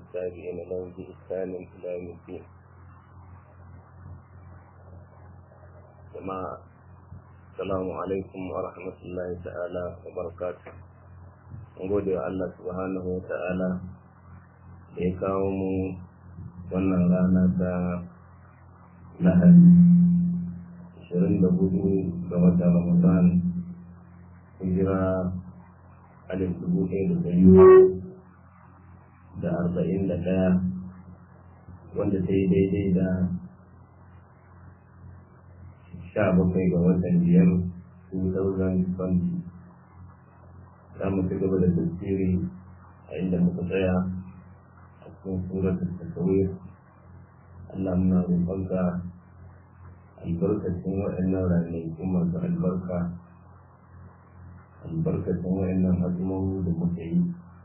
والتابعين لهم بإحسان إلى يوم الدين جماعة السلام عليكم ورحمة الله تعالى وبركاته gode wa Allah subhanahu wa ta'ala da ya kawo mu wannan rana ta lahadi 24 ga wata ramadan hijira alif dubu ɗaya da ɗari da arba'in da ɗaya wanda ta yi daidai da sha bakwai ga watan biyar 2020 za mu ci gaba da tafsiri a inda muka tsaya a cikin surat tasawir Allah muna roƙonka albarkacin waɗannan ranaku masu albarka albarkacin waɗannan azumomi da muka yi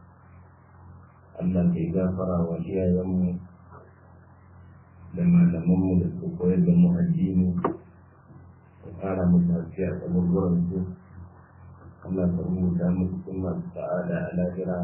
Allah kai gafara wa iyayenmu da malamanmu da suka koyar da mu addini ka ƙara mu tafiya a kaburburan su Allah ka rubuta mu cikin masu sa'ada a lahira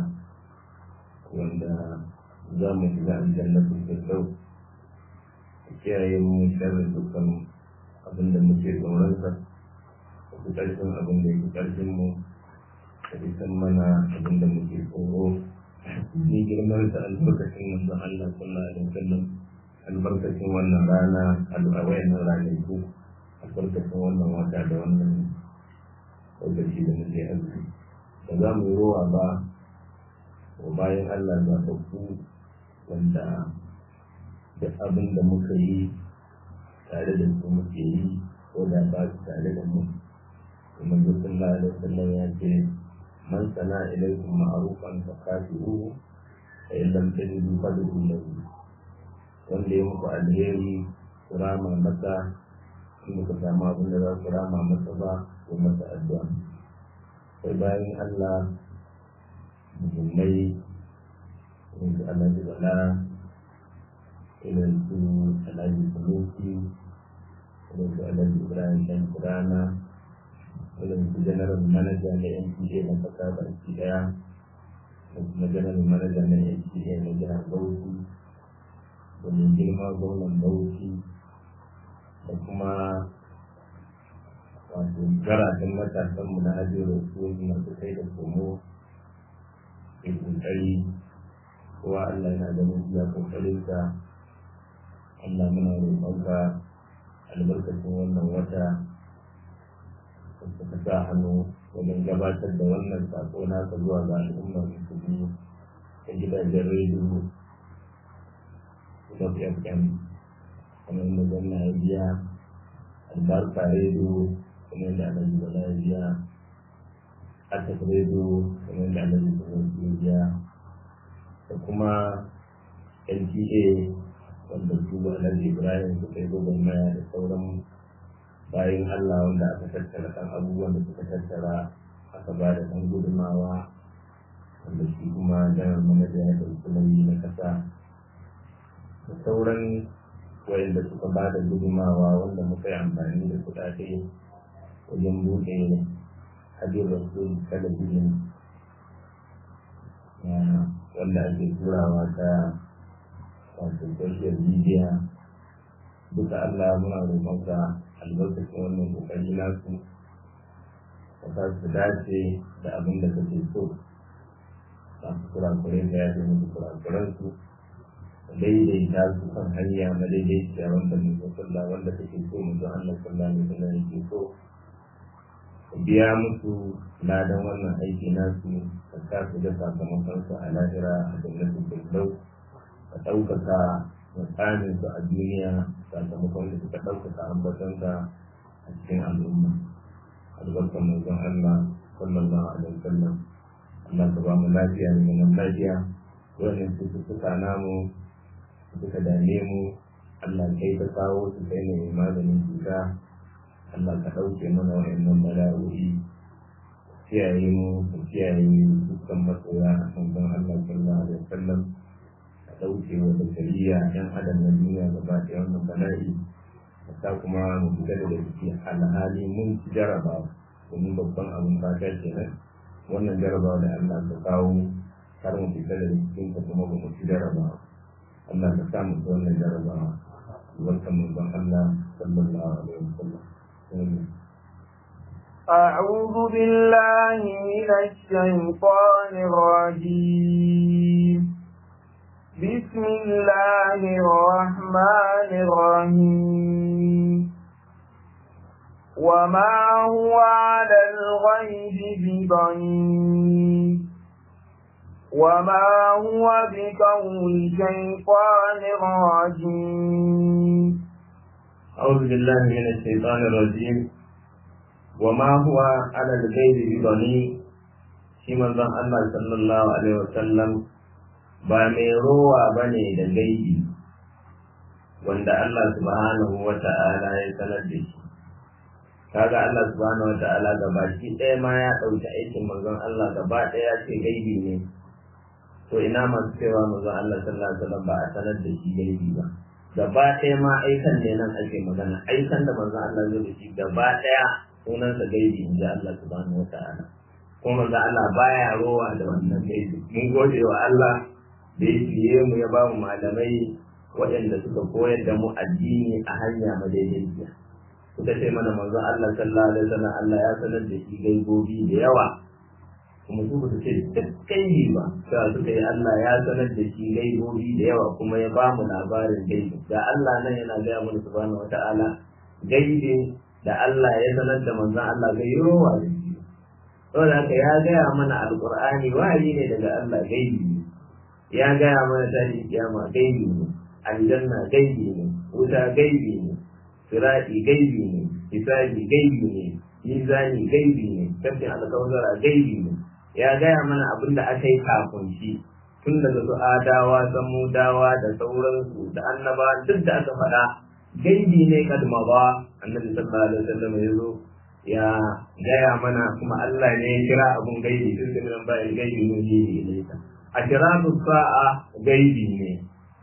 wanda za mu shiga aljannatul firdaus ka kiyaye mu sharri dukkan abin da muke tsoronsa ka fi ƙarfin abin da yake ƙarfin mu ka fi san mana abin da muke tsoro ni girman da albarkacin manzon Allah sallallahu alaihi wasallam albarkacin wannan rana a wayannan ranaku albarkacin wannan wata da wannan lokaci da muke arziki ba za mu yi rowa ba wa bayan Allah zaɓaɓɓu wanda da abin da muka yi tare da su muke yi ko da ba su tare da mu kuma sallallahu alaihi wasallam ya ce man sana ilaikum ma'rufan fa kafiru fa in lam tajidu fadlu lahu wanda ya muku alheri ku rama masa in ka samu abin da za ku rama masa ba ko masa addu'a sai bayan Allah muhimmai irin su alhaji bala irin su alhaji sunusi irin su alhaji ibrahim dan kurana irin su general manager na npa na kasa baki daya da kuma general manager na npa na jihar bauchi da mai girma gwamnan bauchi da kuma wato garajen matasanmu na ajiyar su masu kai da komo ke kokari kowa Allah yana ganin iya kokarinsa Allah muna roƙonka albarkacin wannan wata ka sa hannu wajen gabatar da wannan sako naka zuwa ga al'ummar musulmi ta gidajen rediyo da FM kamar yadda gwamna ya biya albarka rediyo kamar yadda alhaji bala ya biya asaf rediyo kamar yadda alhaji bala ya biya da kuma nta wanda su alhaji ibrahim suka yi gwagwarmaya da sauran bayan allah wanda aka tattara kan abubuwan da suka tattara aka ba da ɗan gudumawa wanda shi kuma janar manaja ya ɗauki nauyi na ƙasa da sauran wayanda suka ba da gudumawa wanda muka yi amfani da kuɗaɗe wajen buɗe hajjin rasul talabijin wanda ake turawa ta wato social media duka Allah muna roƙonka albarkacin wannan kokari nasu ka sa su dace da abin da kake so masu kurakurai da ya fi musu kurakuransu daidaita su kan hanya na daidaita wanda mu sallah wanda kake so mu zo Allah sallallahu alaihi wasallam yake so biya musu ladan wannan aiki nasu ka sa su da sakamakon su a lahira a jannatin firdaus ka ɗaukaka mutsamin su a duniya sakamakon da suka ɗaukaka ambatonsa a cikin al'umma albarkan manzon Allah sallallahu alaihi wasallam Allah ka ba mu lafiya da zaman lafiya wannan cututtuka namu suka dame mu Allah kai ka kawo su kai ne maganin cuta Allah ka ɗauke mana wa'annan bala'o'i kiyaye mu ka kiyaye dukkan masoya a kan Allah sallallahu alaihi wasallam ka ɗauke wa bashariya ɗan adam na duniya gaba ɗaya wannan bala'i ta kuma mu fita da ciki alhali mun ci jarabawa domin babban abin fata kenan wannan jarabawa da Allah ka kawo kar mu fita da cikin ta kuma ba mu ci jarabawa Allah ka sa mu ci wannan jarabawa barkan mu ban Allah sallallahu alaihi wasallam أعوذ بالله من الشيطان الرجيم بسم الله الرحمن الرحيم وما هو على الغيب بضنين وما هو بقول شيطان رجيم أعوذ بالله من الشيطان الرجيم وما هو على الغيب بضنين shi manzon Allah sallallahu alaihi wasallam ba mai rowa bane da gaibi wanda Allah subhanahu wa ta'ala ya sanar da shi kaga Allah subhanahu wa ta'ala gabaki ɗaya ma ya ɗauki aikin manzon Allah gaba ɗaya ce gaibi ne to ina masu cewa manzon Allah sallallahu alaihi wasallam ba a sanar da shi gaibi ba gaba ɗaya ma aikan ne nan ake magana aikan da manzon Allah zai da shi gaba ɗaya sunansa gaibi in ji Allah subhanahu wa ta'ala kuma manzon Allah baya rowa da wannan gaibi mun gode wa Allah da ya fiye mu ya ba mu malamai waɗanda suka koyar da mu addini a hanya madaidaiciya suka ce mana manzo Allah sallallahu alaihi wasallam Allah ya sanar da shi gaibobi da yawa kuma su ba ce duk gaibi ba sai suka yi Allah ya sanar da shi gaibobi da yawa kuma ya ba mu labarin gaibi da Allah nan yana gaya mana subhanahu wataala gaibi da Allah ya sanar da manzon Allah gai rowa da shi saboda haka ya gaya mana alqur'ani wahayi ne daga Allah gaibi ne ya gaya mana tashi kiyama gaibi ne aljanna gaibi ne wuta gaibi ne sirati gaibi ne hisabi gaibi ne mizani gaibi ne kafin alkawzara gaibi ne ya gaya mana abin da aka yi kafin shi tun daga su adawa samudawa da sauransu da annaba duk da aka faɗa gaibi ne kadma ba annabi sallallahu alaihi wasallam ya zo ya gaya mana kuma Allah ne ya kira abun gaibi tun da nan bayan gaibi mun yi ilaika ashiratu sa'a gaibi ne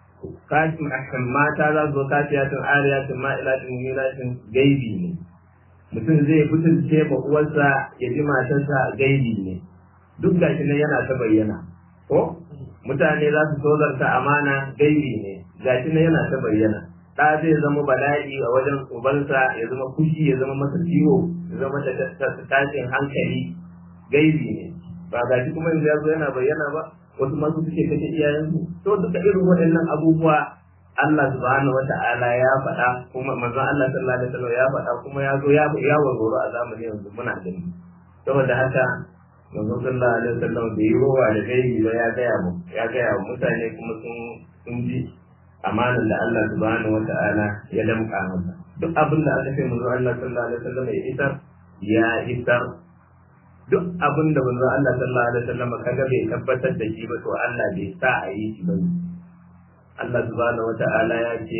kashin akan mata za su zo kasiyatun ariyatin ma'ilatin mumilatin gaibi ne mutum zai fitince ma uwarsa ya ji matarsa gaibi ne duk gashi nan yana ta bayyana ko mutane za su tozarta amana gaibi ne gashi nan yana ta bayyana ɗa zai zama bala'i a wajen ubansa ya zama fushi ya zama masa ciwo ya zama tashin hankali gaibi ne ba gashi kuma yanzu ya zo yana bayyana ba wasu masu suke kashe iyayensu to duka irin waɗannan abubuwa Allah subhanahu wa ta'ala ya faɗa kuma manzon Allah sallallahu alaihi wasallam ya faɗa kuma ya zo ya ya warwaro a zamanin yanzu muna gani saboda haka manzon sallallahu alaihi wasallam bai yi rowa da gaibi ba ya gaya mu ya gaya wa mutane kuma sun sun ji amanar da Allah subhanahu wa ta'ala ya damƙa masa duk abin da aka ce manzon Allah sallallahu alaihi wasallam ya isar ya isar duk abin da manzon Allah sallallahu alaihi wasallam kaga bai tabbatar da shi ba to Allah bai sa a yi shi ba Allah subhanahu wata'ala ya ce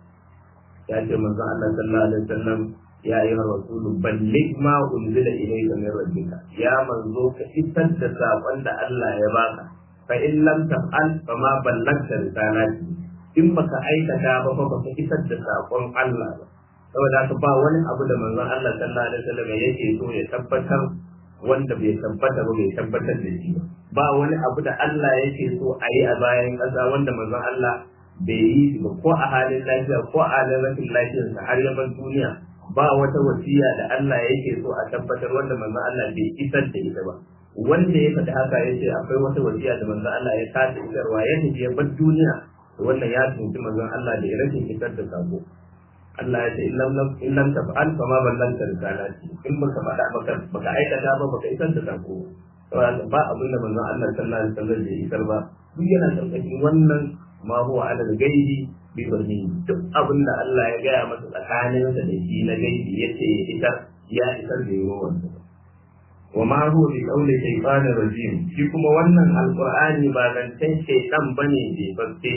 ya ce manzon Allah sallallahu alaihi wasallam ya yi rasulu balligh ma unzila ilayka min rabbika ya manzo ka isar da sakon da Allah ya baka fa in lam taf'al fa ma ballagta risalati in baka aikata ba fa baka isar da sakon Allah ba saboda haka ba wani abu da manzon Allah sallallahu alaihi wasallam yake so ya tabbatar wanda bai tabbata ba bai tabbatar da shi ba wani abu da Allah yake so a yi a bayan ƙasa wanda manzon Allah bai yi ba ko a halin lafiya ko a halin rashin lafiyarsa har ya bar duniya ba wata wasiya da Allah yake so a tabbatar wanda manzon Allah bai isar da ita ba wanda ya faɗi haka ya ce akwai wata wasiya da manzon Allah ya kasa isarwa ya tafi ya bar duniya wannan ya tunci manzon Allah da ya rashin isar da sako Allah ya ce in lam taf'al fa ma ballanta risalati in baka faɗa baka baka aikata ba baka isar da sako saboda ba abin da manzon Allah sallallahu alaihi wasallam bai isar ba duk yana karkashin wannan ma huwa ala gaibi bi barni duk abin da Allah ya gaya masa tsakanin sa da shi na gaibi yace ya isar ya isar da yawa wannan wa ma huwa bi qawli shaytanir rajim shi kuma wannan alqur'ani ba zancen shaytan bane bai babbe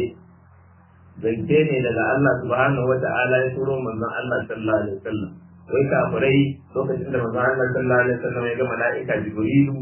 zance ne daga Allah subhanahu wata'ala ya turo manzon Allah sallallahu alaihi wasallam wai kafirai lokacin da manzon Allah sallallahu alaihi wasallam ya ga mala'ika Jibrilu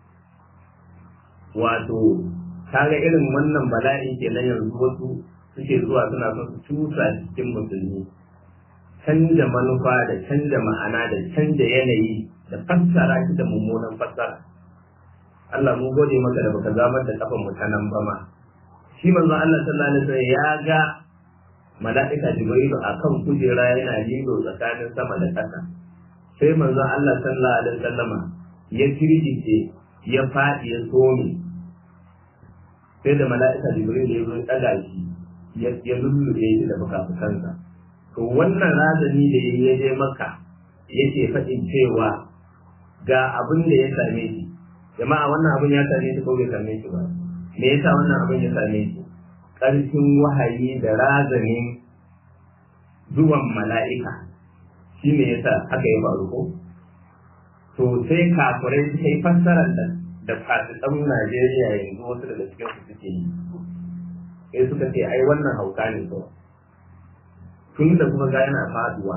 wato kaga irin wannan bala'i kenan yanzu wasu suke zuwa suna son su cusa cikin musulmi canja manufa da canja ma'ana da canja yanayi da fassara shi da mummunan fassara Allah mun gode maka da baka zamar da kafan mu ta nan ba ma shi manzon Allah sallallahu alaihi wasallam ya ga mala'ika Jibrilu akan kujera yana lilo tsakanin sama da ƙasa sai manzon Allah sallallahu alaihi wasallam ya kirkice ya faɗi ya some sai da mala'ika Jibrilu ya zo ɗaga shi ya lullube shi da fuka-fukansa to wannan razani da ya je maka yake faɗin cewa ga abin da ya same shi jama'a wannan abin ya same shi ko bai same shi ba me yasa wannan abin ya same shi ƙarfin wahayi da razanin zuwan mala'ika shi ne yasa haka ya faru ko to sai kafirai suka yi fassarar da da fasikan Najeriya yanzu wasu daga cikin su suke yi sai suka ce ai wannan hauka ne kawai tun da kuma ga yana faduwa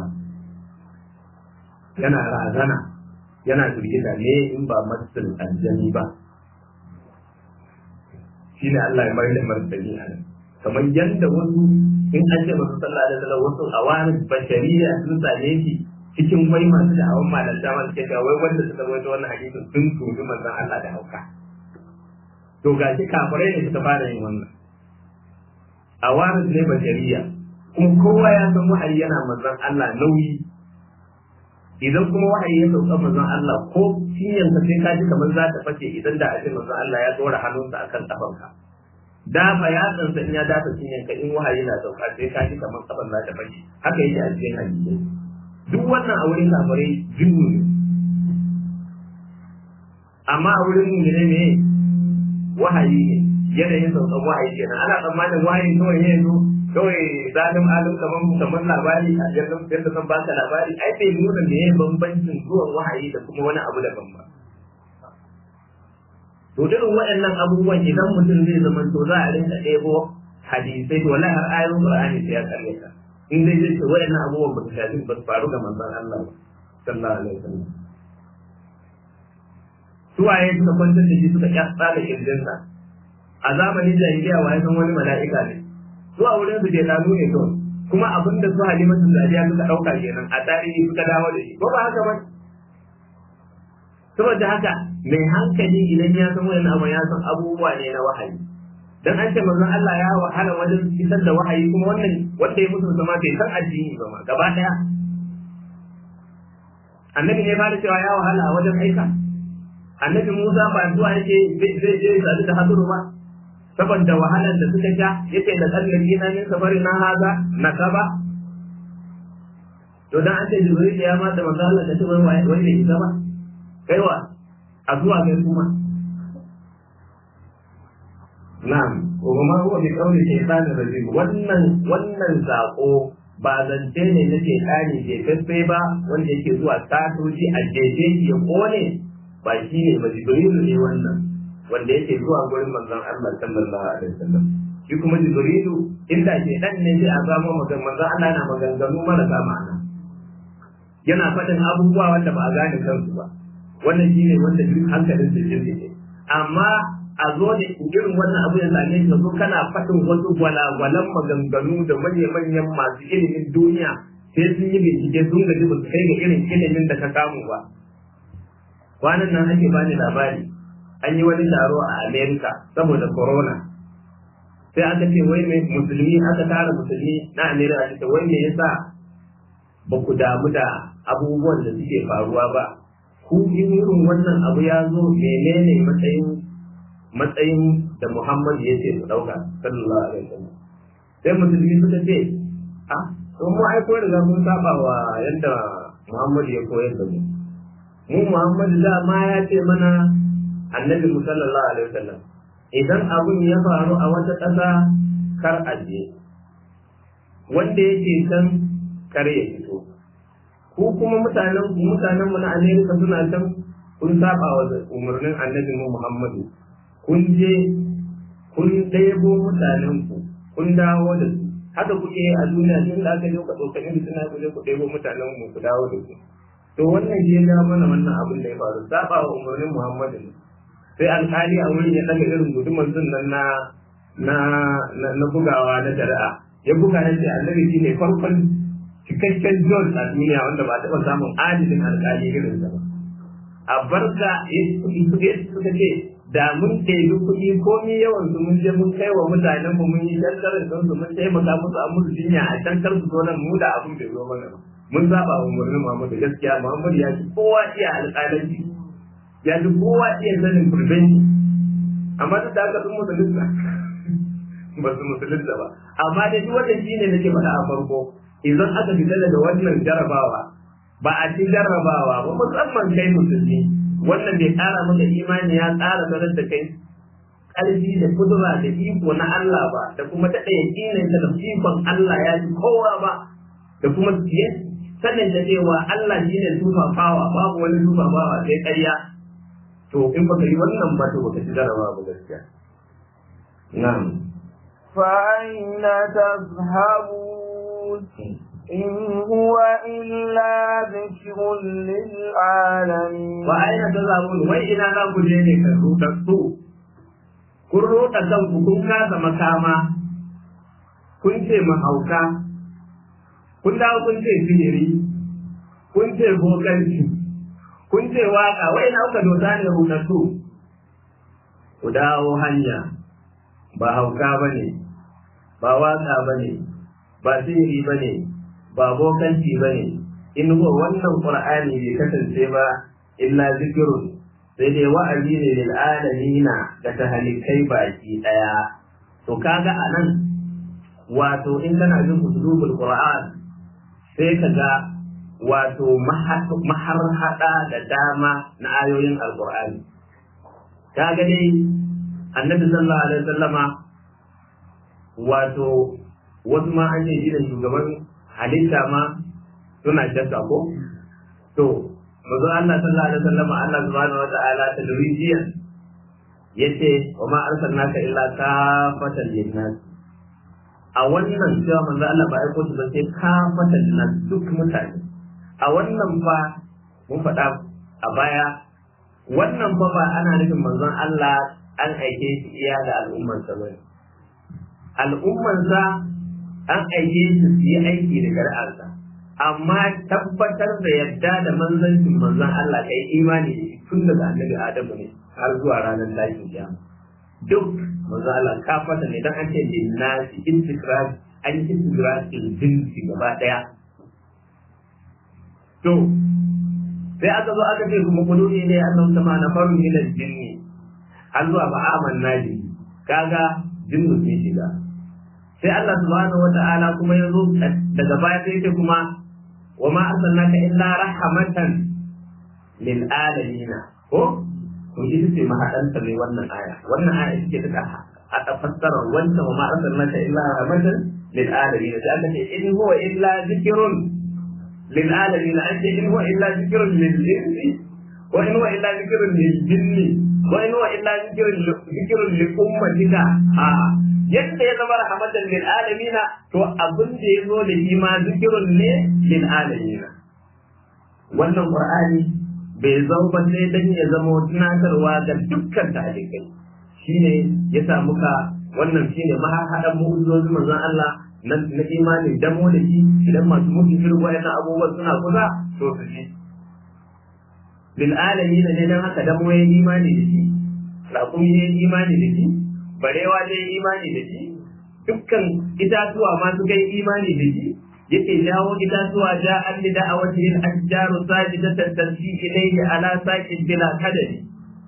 yana razana yana firgita ne in ba matsin aljani ba shi ne Allah ya mai da martani a nan kamar yadda wasu in an ce masu sallah da sallah wasu a wani bashariya sun same shi cikin wai masu da hawan malanta masu ke wai wanda suka rawaito wannan hadisin sun tubi manzon Allah da hauka to gashi kafirai ne suka fara yin wannan a wani ne bashariya kuma kowa ya san wahayi yana manzon Allah nauyi idan kuma wahayi ya sauka manzon Allah ko cinyan ka sai ka ji kamar za ta fashe idan da a ce manzon Allah ya dora hannunsa akan kafanka dafa ya tsansa in ya dafa cinyan ka in wahayi na sauka sai ka ji kamar kafan za ta fashe haka yake a cikin hadisi duk wannan a wurin kafirai jinnu ne amma a wurin mu ne ne wahayi ne yanayin saukan wahayi kenan ana tsammanin wahayi kawai ne zo kawai zalim alim kamar kamar labari a yadda yadda zan baka labari ai bai nuna me ya bambancin zuwan wahayi da kuma wani abu daban ba to irin waɗannan abubuwan idan mutum zai zama to za a rinka ɗebo hadisai to wallahi har ayoyin qur'ani sai ya kalle ka in dai zai ce waɗannan abubuwan ba su shafi ba su faru ga manzon Allah ba sallallahu alaihi wasallam suwaye suka kwantar da shi suka kyasa da kirjinsa a zamanin jahiliya wa ya san wani mala'ika ne zuwa wurin su jelanu ne kawai kuma abin da su halimatu sadiya suka ɗauka kenan a tarihi suka dawo da shi ko ba haka ba saboda haka mai hankali idan ya san wani abu ya san abubuwa ne na wahayi dan an ce manzon Allah ya wahala wajen isar da wahayi kuma wannan wanda ya musu zama bai san addini ba ma gaba daya annabi ne ba da cewa ya wahala a wajen aika annabi Musa ba zuwa yake zai je sadu da haduru ba saboda wahalar da suka sha yace da tsallake na min safari na haza na kaba to dan an ce jibril ya ma da manzo Allah da ce wai wai ne isa ba kaiwa a zuwa ga kuma na'am wa ma huwa bi qawli shaytanir rajim wannan wannan zako ba zance ne na shaytani ke fefe ba wanda yake zuwa tatoji a jeje ya kone ba shi ne ba jibrilu ne wannan wanda yake zuwa gurin manzon Allah sallallahu alaihi wasallam shi kuma jibrilu inda ke dan ne sai a zama magan manzon Allah yana maganganu marasa ma'ana yana faɗin abubuwa wanda ba a gane kansu ba wannan shine wanda duk hankalin su jirgi ne amma a zo da irin wannan abu ya same ka zo kana faɗin wasu gwalagwalan maganganu da manya-manyan masu ilimin duniya sai sun yi bincike sun gaji ba su kai ga irin ilimin da ka samu ba kwanan nan ake bani labari an yi wani taro a Amerika saboda corona sai aka ce wai mai musulmi aka tara musulmi na Amerika aka ce wai me yasa ba ku damu da abubuwan da suke faruwa ba ku in irin wannan abu ya zo menene matsayin matsayin da Muhammad ya ce ku dauka sallallahu alaihi wasallam sai musulmi suka ce ah to mu ai ko riga mun saba wa yadda Muhammad ya koyar da mu mu Muhammad da ma ya ce mana annabi sallallahu alaihi wasallam idan abun ya faru a wata ƙasa kar a je wanda yake can kar ya fito ku kuma mutanen ku mutanen mu na Amerika suna can kun saba wa umarnin annabi mu Muhammadu kun je kun ɗebo mutanen ku kun dawo da su haka kuke a duniya tun da aka je ku ɗaukani da suna ku je ku ɗebo mutanen mu ku dawo da su to wannan shi ya mana wannan abin da ya faru saba wa umarnin Muhammadu ne sai alkali a wurin ya daga irin gudumar sun nan na na na bugawa na shari'a ya buga ya ce annabi shi ne farkon cikakken George a duniya wanda ba taɓa samun adilin alkali irin sa ba a barka suka ce da mun ɗebi kuɗi komi yawan su mun je mun kai wa mutanen mu mun yi dankarin don su mun taimaka musu a musu jinya a can kar su zo nan mu da abin bai zo mana ba mun saba wa murnin Muhammadu gaskiya Muhammadu ya ci kowa iya alƙalanci ya ci kowa iya sanin prevention amma duk da haka sun musulunta ba su musulunta ba amma dai duk wannan shine nake faɗa a farko idan aka fita daga wannan jarabawa ba a ci jarabawa ba musamman kai musulmi wannan bai ƙara maka imani ya ƙara sanar da kai ƙarfi da kudura da iko na Allah ba da kuma ta ɗaya ƙinin da ikon Allah ya ji kowa ba da kuma sanin da cewa Allah shi ne tufafawa babu wani tufafawa sai ƙarya to in baka yi wannan ba to baka ci jarabawa ba gaskiya na'am فأين تذهبون إن هو إلا ذكر للعالمين وأين تذهبون وين إلى لا كجيني كروتكتو kun roɗa kanku kun kasa makama kun ce mahauka kun dawo kun ce sihiri kun ce bokanci kun ce waka wai na kuka dosa ne rutattu ku dawo hanya ba hauka ba ne ba waka ba ne ba sihiri ba ne ba bokanci ba ne in huwa wannan qur'ani bai kasance ba illa zikirun sai dai wa'azi ne lil alamina da tahalikai baki daya to kaga anan wato in kana jin usulul qur'an sai kaga wato maharhada da dama na ayoyin alqur'ani kaga dai annabi sallallahu alaihi wasallama wato wasu ma an ce shi da shugaban halitta ma suna shakka ko to manzo Allah sallallahu alaihi wasallam Allah subhanahu wata'ala ta durijiyan yace wa ma arsalnaka illa kafatan linnas a wannan cewa manzo Allah ba aiko shi ba sai kafatan linnas duk mutane a wannan fa mun faɗa a baya wannan fa ba ana nufin manzon Allah an aike shi iya da al'ummarsa ba al'ummarsa an aike shi su yi aiki da shari'arsa amma tabbatar da yadda da manzancin manzon Allah kai imani da shi tun daga annabi Adamu ne har zuwa ranar tashin kiyama duk manzon Allah ka fata ne dan an ce linnasi intikrar an yi intikrar jinsi gaba daya to sai aka zo aka ce kuma kudu ne annabi sama na faru min jinni har zuwa ba amanna bi kaga jinnu sun shiga sai Allah subhanahu wata'ala kuma ya zo daga baya sai ce kuma wa ma arsalnaka illa rahmatan lil alamin ko to ita ce mahadanta mai wannan aya wannan aya ita ce ta a fassara wannan wa ma arsalnaka illa rahmatan lil alamin sai Allah ce in huwa illa zikrun lil alamin an ce in huwa illa zikrun lil insi wa in huwa illa zikrun lil jinni wa in huwa illa zikrun zikrun li ummatika a yadda ya zama rahmatan lil alamina to abin da ya zo da shi ma zikirun ne lil alamina wannan qur'ani bai zo ba sai dan ya zama tunatarwa ga dukkan talibai shine ya sa muka wannan shine mahaɗan mu'ujizozin manzon Allah na na imanin damo da shi idan masu mutu irin wayannan abubuwan suna kusa to su ji lil alamina ne dan haka damo ya imani da shi raƙumi ya imani da shi barewa dai imani da shi dukkan itatuwa ma su kai imani da shi yake jawo itatuwa ja an da da'awati lil ashjaru sajidatan tansi ilayhi ala saqin bila kadari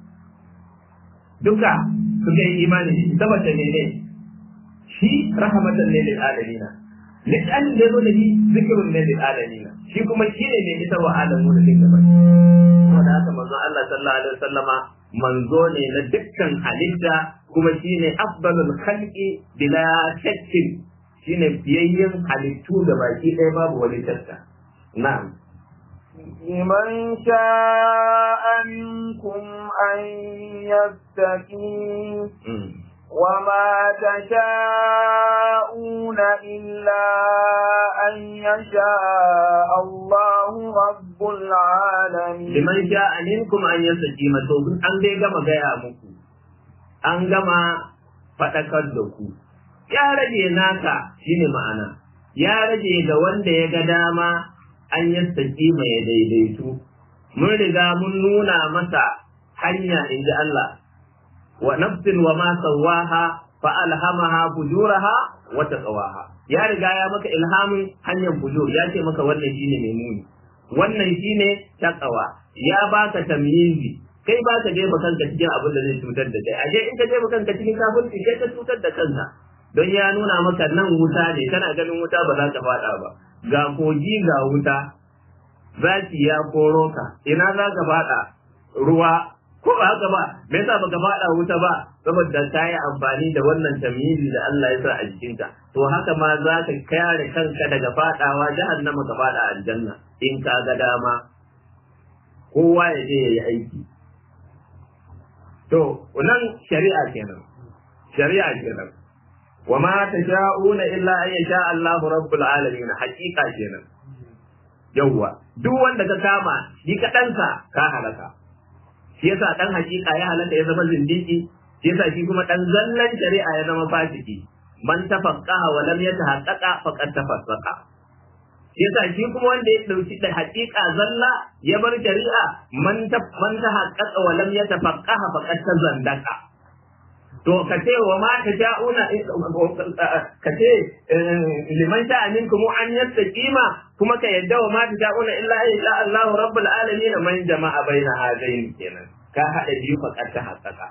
duka su kai imani da shi saboda ne ne shi rahmatan lil alamin lisan da zo da shi zikrun lil alamin shi kuma shi ne mai ita wa alamu da duka bai saboda haka manzo Allah sallallahu alaihi wasallama manzo ne na dukkan halitta kuma shine afdalul khalqi bila shakkin shine biyayyen halittu da baki ɗaya babu wani shakka na'am لمن شاء منكم أن يستقيم وما تشاءون إلا أن يشاء الله رب العالمين liman sha'a minkum an yastaqima to an dai gama gaya muku an gama faɗakar da ku ya rage naka shine ma'ana ya rage ga wanda ya ga dama an yastaqima ya daidaitu mun riga mun nuna masa hanya in ji Allah wa nafsin wa ma sawaha fa alhamaha fujuraha wa taqwaha ya riga ya maka ilhamin hanyar fujur ya ce maka wannan shine mai muni wannan shine taqwa ya baka tamyizi kai ba ka jefa kanka cikin abin da zai cutar da kai aje in ka jefa kanka cikin kafirci kai ka cutar da kanka don ya nuna maka nan wuta ne kana ganin wuta ba za ka fada ba ga kogi ga wuta zaki ya koro ka ina za ka fada ruwa ko ba haka ba me yasa baka fada wuta ba saboda ka yi amfani da wannan tamyizi da Allah ya sa a jikinka to haka ma za ka kare kanka daga fadawa jahannama ka fada aljanna in ka ga dama kowa ya je ya yi aiki to nan shari'a kenan shari'a kenan wa ma tasha'una illa an yasha Allahu rabbul alamin haqiqa kenan yawwa duk wanda ka kama shi kaɗansa ka halaka shi yasa dan haqiqa ya halaka ya zama zindiki shi yasa shi kuma dan zallan shari'a ya zama fasiki man tafaqqaha wa lam yatahaqqaqa faqad tafassaqa shi yasa shi kuma wanda ya dauki da haqiqa zalla ya bar shari'a man ta man tahaqqaqa wa lam yatafaqqaha faqad tazandaka to ka ce wa ma ta sha'una ka ce liman sha'a minkum an yastaqima kuma ka yadda wa ma ta sha'una illa illa Allahu rabbul alamin man jama'a baina hadain kenan ka hada biyu faqad ta haqqaqa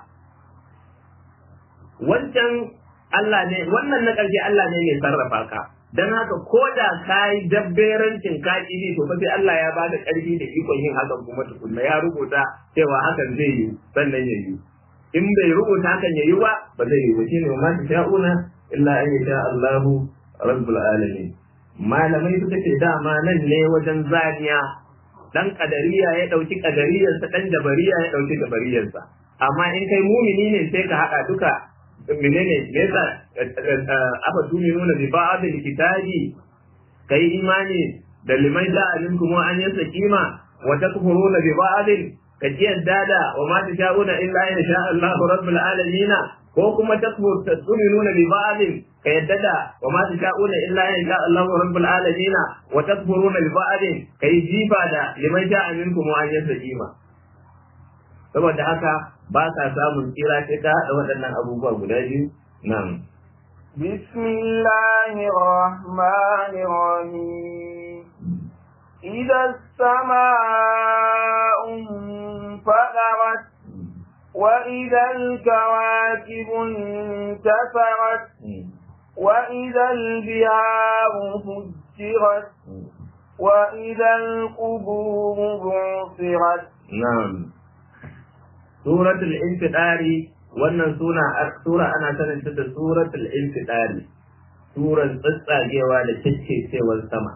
wancan Allah ne wannan na ƙarshe Allah ne mai sarrafa ka dan haka ko da ka yi dabberancin ka ne to fa sai Allah ya bada ƙarfi da ikon yin hakan kuma tukunna ya rubuta cewa hakan zai yi sannan ya yi in bai rubuta hakan ya yi ba ba zai yi ba shine ma ta sha'una illa an yasha Allahu rabbul alamin malamai suka ce dama nan ne wajen zaniya dan kadariya ya dauki kadariyarsa dan jabariya ya dauki jabariyarsa amma in kai mumini ne sai ka hada duka menene me yasa aka tuni nuna bi ba'd kitabi kai imani da liman ja'a minkum an yasa kima wa takfuruna bi ba'd ka ji yadda da wa ma tasha'una illa in sha Allahu rabbul alamin ko kuma takfur nuna bi ba'd ka yadda da wa ma tasha'una illa in sha Allahu rabbul alamin wa takfuruna bi ba'd kai jifa da liman ja'a minkum an yasa kima saboda haka ba ka samun tsira sai ka haɗa waɗannan abubuwa guda biyu nan. بسم الله الرحمن الرحيم إذا السماء انفطرت وإذا الكواكب انتثرت وإذا البحار فجرت وإذا القبور بعثرت نعم suratul infidari wannan suna sura ana sanin ta da suratul infidari suran tsatsagewa da ceccecewar sama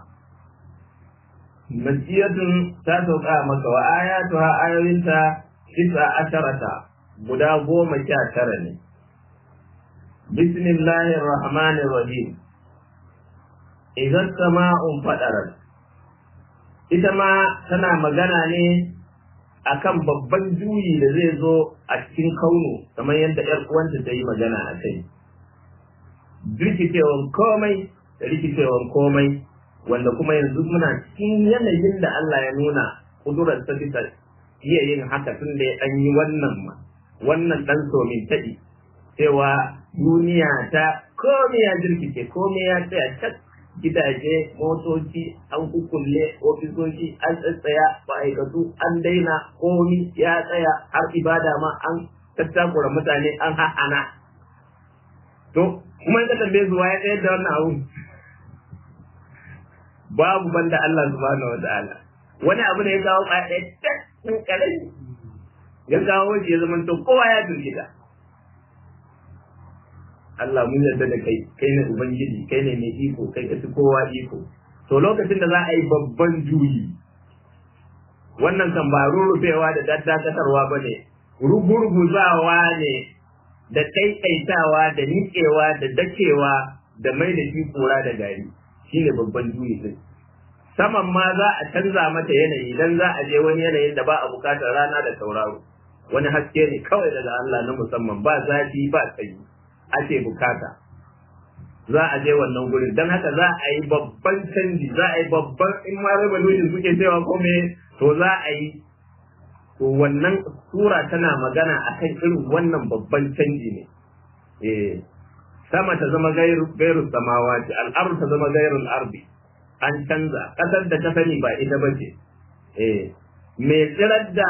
masiyatun ta sauka maka wa ayatuha ayoyinta tis'a asharata guda goma sha tara ne bismillahir rahmanir rahim idan sama'un fadarat ita ma tana magana ne akan babban juyi da zai zo a cikin kauno kamar yadda ‘yar uwanta ta yi magana a kai. Rikicewan komai da rikicewan komai wanda kuma yanzu muna cikin yanayin da Allah ya nuna kudurar ta bisa iya yin haka tun da ya ɗan yi wannan ma wannan ɗan somin taɗi cewa duniya ta komai ya jirkice komai ya tsaya cak gidaje motoci an kukulle ofisoshi an tsatsaya ma'aikatu an daina komi ya tsaya har ibada ma an tattakura mutane an ha'ana to kuma in ka tambaye su ya tsayar da wannan abu babu banda Allah subhanahu wa ta'ala wani abu da ya kawo ɗaya ɗin ƙarami ya kawo shi ya zama to kowa ya jirgita Allah mun yarda da kai kai ne ubangiji kai ne mai iko kai ka fi kowa iko to lokacin da za a yi babban juyi wannan kan ba rurrufewa da daddakatarwa ba ne rugurguzawa ne da ɗaiɗaitawa da niƙewa da dakewa da mai da shi kura da gari shine babban juyi din saman ma za a canza mata yanayi dan za a je wani yanayin da ba a bukatar rana da tauraro wani haske ne kawai daga Allah na musamman ba zafi ba sanyi ake bukata za a je wannan gurin don haka za a yi babban canji za a yi babban in ma revolution suke cewa ko me to za a yi to wannan sura tana magana akan irin wannan babban canji ne eh sama ta zama gairu gairu samawati al'ardu ta zama gairu al'ardi an canza kasar da ta sani ba ita bace eh me tsirar da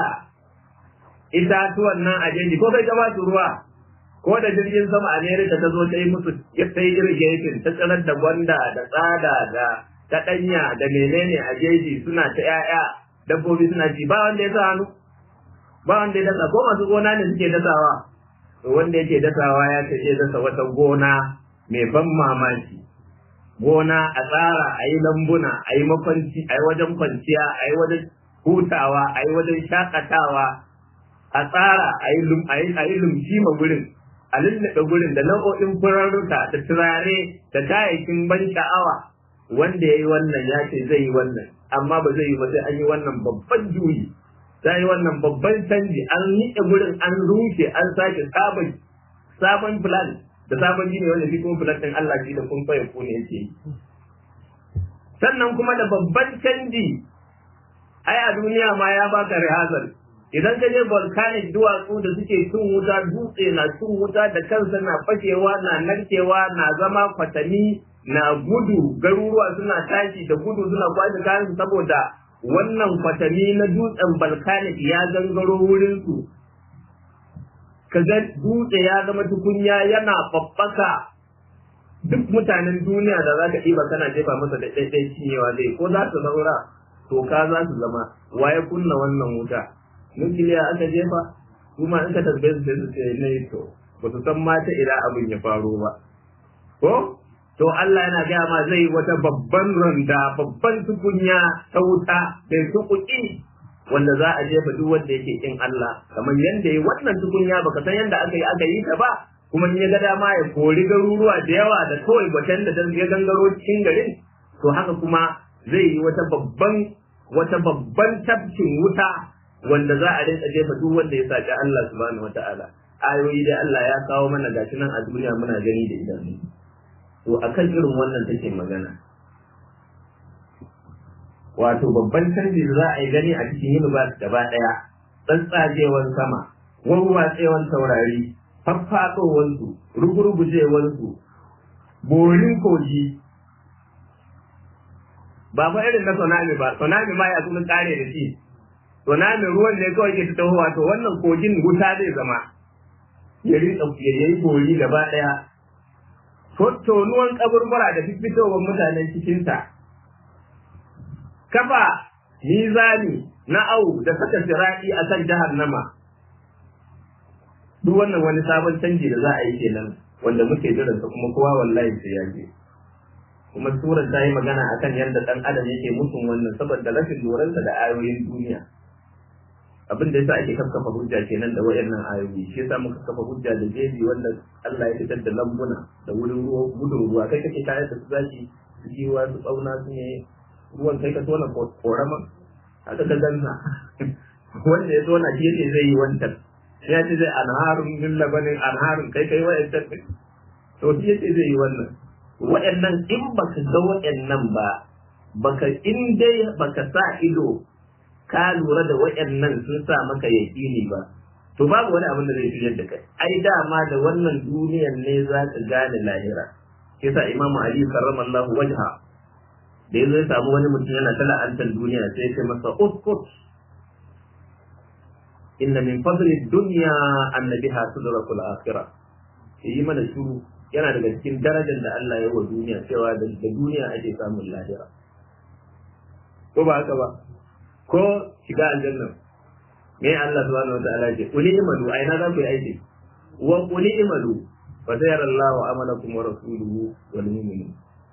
itatuwan nan a jeji ko kai ta ba su ruwa ko da jirgin sama America ta zo ta yi musu ya ta yi irrigation ta tsirar da gwanda da tsada da ta danya da menene a jeji suna ta yaya dabbobi suna ci ba wanda ya sa hannu ba wanda ya dasa ko masu gona ne suke dasawa to wanda yake dasawa ya ce iya dasa wata gona mai ban mamaki gona a tsara a yi lambuna a yi makwanci a yi wajen kwanciya a yi wajen hutawa a yi wajen shakatawa a tsara a yi lumshi ma gurin a lullaɓe gurin da nau'o'in furarruka da turare da kayayyakin ban sha'awa wanda ya yi wannan ya ce zai yi wannan amma ba zai yi ba sai an yi wannan babban juyi za yi wannan babban canji an niƙe gurin an rushe an sake sabon sabon plan da sabon jini wanda shi kuma plan ɗin Allah shi da kun faye ku ne yake yi sannan kuma da babban canji ai a duniya ma ya baka rihazal idan ka je volcanic duwatsu da suke cin wuta dutse na cin wuta da kansa na fashewa na narkewa na zama kwatami na gudu garuruwa suna tashi da gudu suna kwashe kayan saboda wannan kwatami na dutsen volcanic ya gangaro wurin su kaga dutse ya zama tukunya yana babbaka duk mutanen duniya da za ka ɗiba kana jefa masa da ɗaiɗai cinyewa zai ko za su zaura toka za su zama waye kunna wannan wuta nukiliya aka jefa kuma in ka tambaye su sai su ce ne to ba su san mata ila abin ya faro ba ko to Allah yana gaya ma zai wata babban randa babban tukunya ta wuta da tukuki wanda za a jefa duk wanda yake kin Allah kamar yanda yi wannan tukunya baka san yanda aka yi aka yi ta ba kuma in ya ga dama ya kori garuruwa da yawa da kawai gwatan da ya gangaro cikin garin to haka kuma zai yi wata babban wata babban tafkin wuta wanda za a rinka jefa duk wanda ya saki Allah subhanahu wataala ayoyi da Allah ya kawo mana gashi nan a duniya muna gani da idanu to akan irin wannan take magana wato babban canji da za a yi gani a cikin universe gaba daya tsantsajewan sama warwatsewan taurari faffaɗowansu rugurgujewansu borin kogi ba fa irin na tsunami ba tsunami ma ya kuma kare da shi tsunami ruwan da kawai ke taho wato wannan kogin wuta zai zama ya yi bori gaba ɗaya tonuwan kaburbura da fitowar mutanen cikinta kafa mizani na au da saka sira'i a kan jahannama duk wannan wani sabon canji da za a yi kenan wanda muke jiransa kuma kowa wallahi sai ya je kuma surar ta yi magana akan yadda dan adam yake musun wannan saboda rashin lurarsa da ayoyin duniya abin da yasa ake kafa hujja kenan da wayannan ayoyi shi yasa muka kafa hujja da jeji wanda Allah ya fitar da lambuna da wurin ruwa gudun ruwa kai kake tare da su zaki su jiwa su tsauna su ne ruwan kai ka tona korama haka ka gansa wanda ya tona shi yake zai yi wancan ya ce zai anharun min labanin anharun kai kai wayancan to shi yake zai yi wannan waɗannan in baka ga waɗannan ba baka in dai baka sa ido ka lura da waɗannan sun sa maka yaƙini ba to babu wani abin da zai shigar da kai ai dama da wannan duniyar ne za ka gane lahira shi yasa imamu ali karramallahu wajha da yazo ya samu wani mutum yana ta la'antar duniya sai ya ce masa uskut inna min fadli dunya annabiha tudraku al-akhirah yi mana shuru yana daga cikin darajar da Allah ya wa duniya cewa da duniya ake samun lahira ko ba haka ba ko shiga aljanna me Allah subhanahu wataala ce kuli imalu ai na za ku yi aiki wa kuli imalu fa sayara Allahu amalakum wa rasuluhu wal mu'minun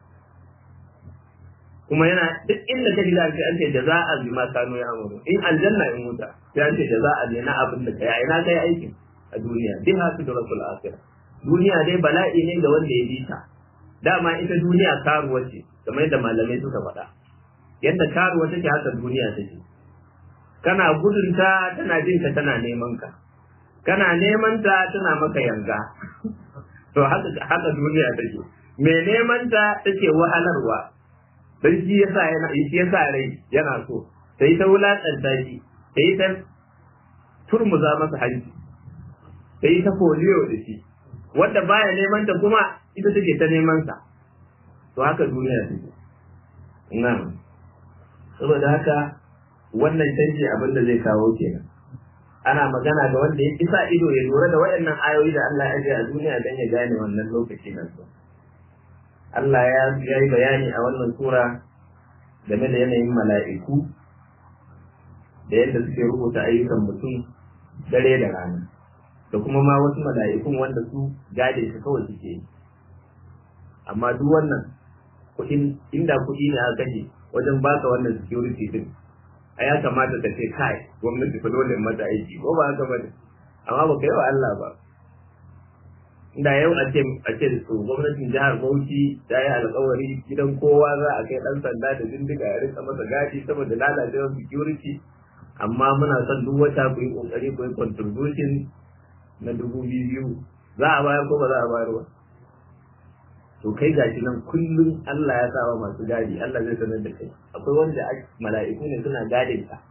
kuma yana duk inda ka diga ce an ce jaza'a bi ma kanu ya amuru in aljanna in wuta sai an ce jaza'a ne na abin da kai ai na kai aikin a duniya biha sidratul akhirah duniya dai bala'i ne ga wanda ya bi ta dama ita duniya karuwa ce kamar yadda malamai suka faɗa yadda karuwa take haka duniya take kana gudunta tana jin ka tana neman ka kana neman ta tana maka yanga to haka haka duniya take me neman ta take wahalarwa dan shi yasa yana shi yasa rai yana so sai ta wulakanta shi sai ta turmuza masa hanci sai ta foliyo da shi wanda baya neman ta kuma ita take ta neman sa to haka duniya take nan saboda haka wannan canji abin da zai kawo kenan ana magana da wanda ya isa ido ya lura da waɗannan ayoyi da Allah ya ajiye a duniya don ya gane wannan lokaci nan so Allah ya yi bayani a wannan sura game da yanayin mala'iku da yadda suke rubuta ayyukan mutum dare da rana da kuma ma wasu mala'ikun wanda su gade su kawai suke yi amma duk wannan kuɗin inda kuɗi ne aka kashe wajen baka wannan security din a ya kamata ka ce kai gwamnati fa dole mata aiki ko ba haka bane amma ba kai wa Allah ba inda yau a ce a ce to gwamnatin jihar Bauchi ta yi alƙawari gidan kowa za a kai dan sanda da bindiga ya rika masa gadi saboda lalacewar security amma muna son duk wata ku yi kokari ku yi contribution na dubu biyu za a bayar ko ba za a bayar ba to kai gashi nan kullum Allah ya sa wa masu gadi Allah zai sanar da kai akwai wanda mala'iku ne suna gadin ka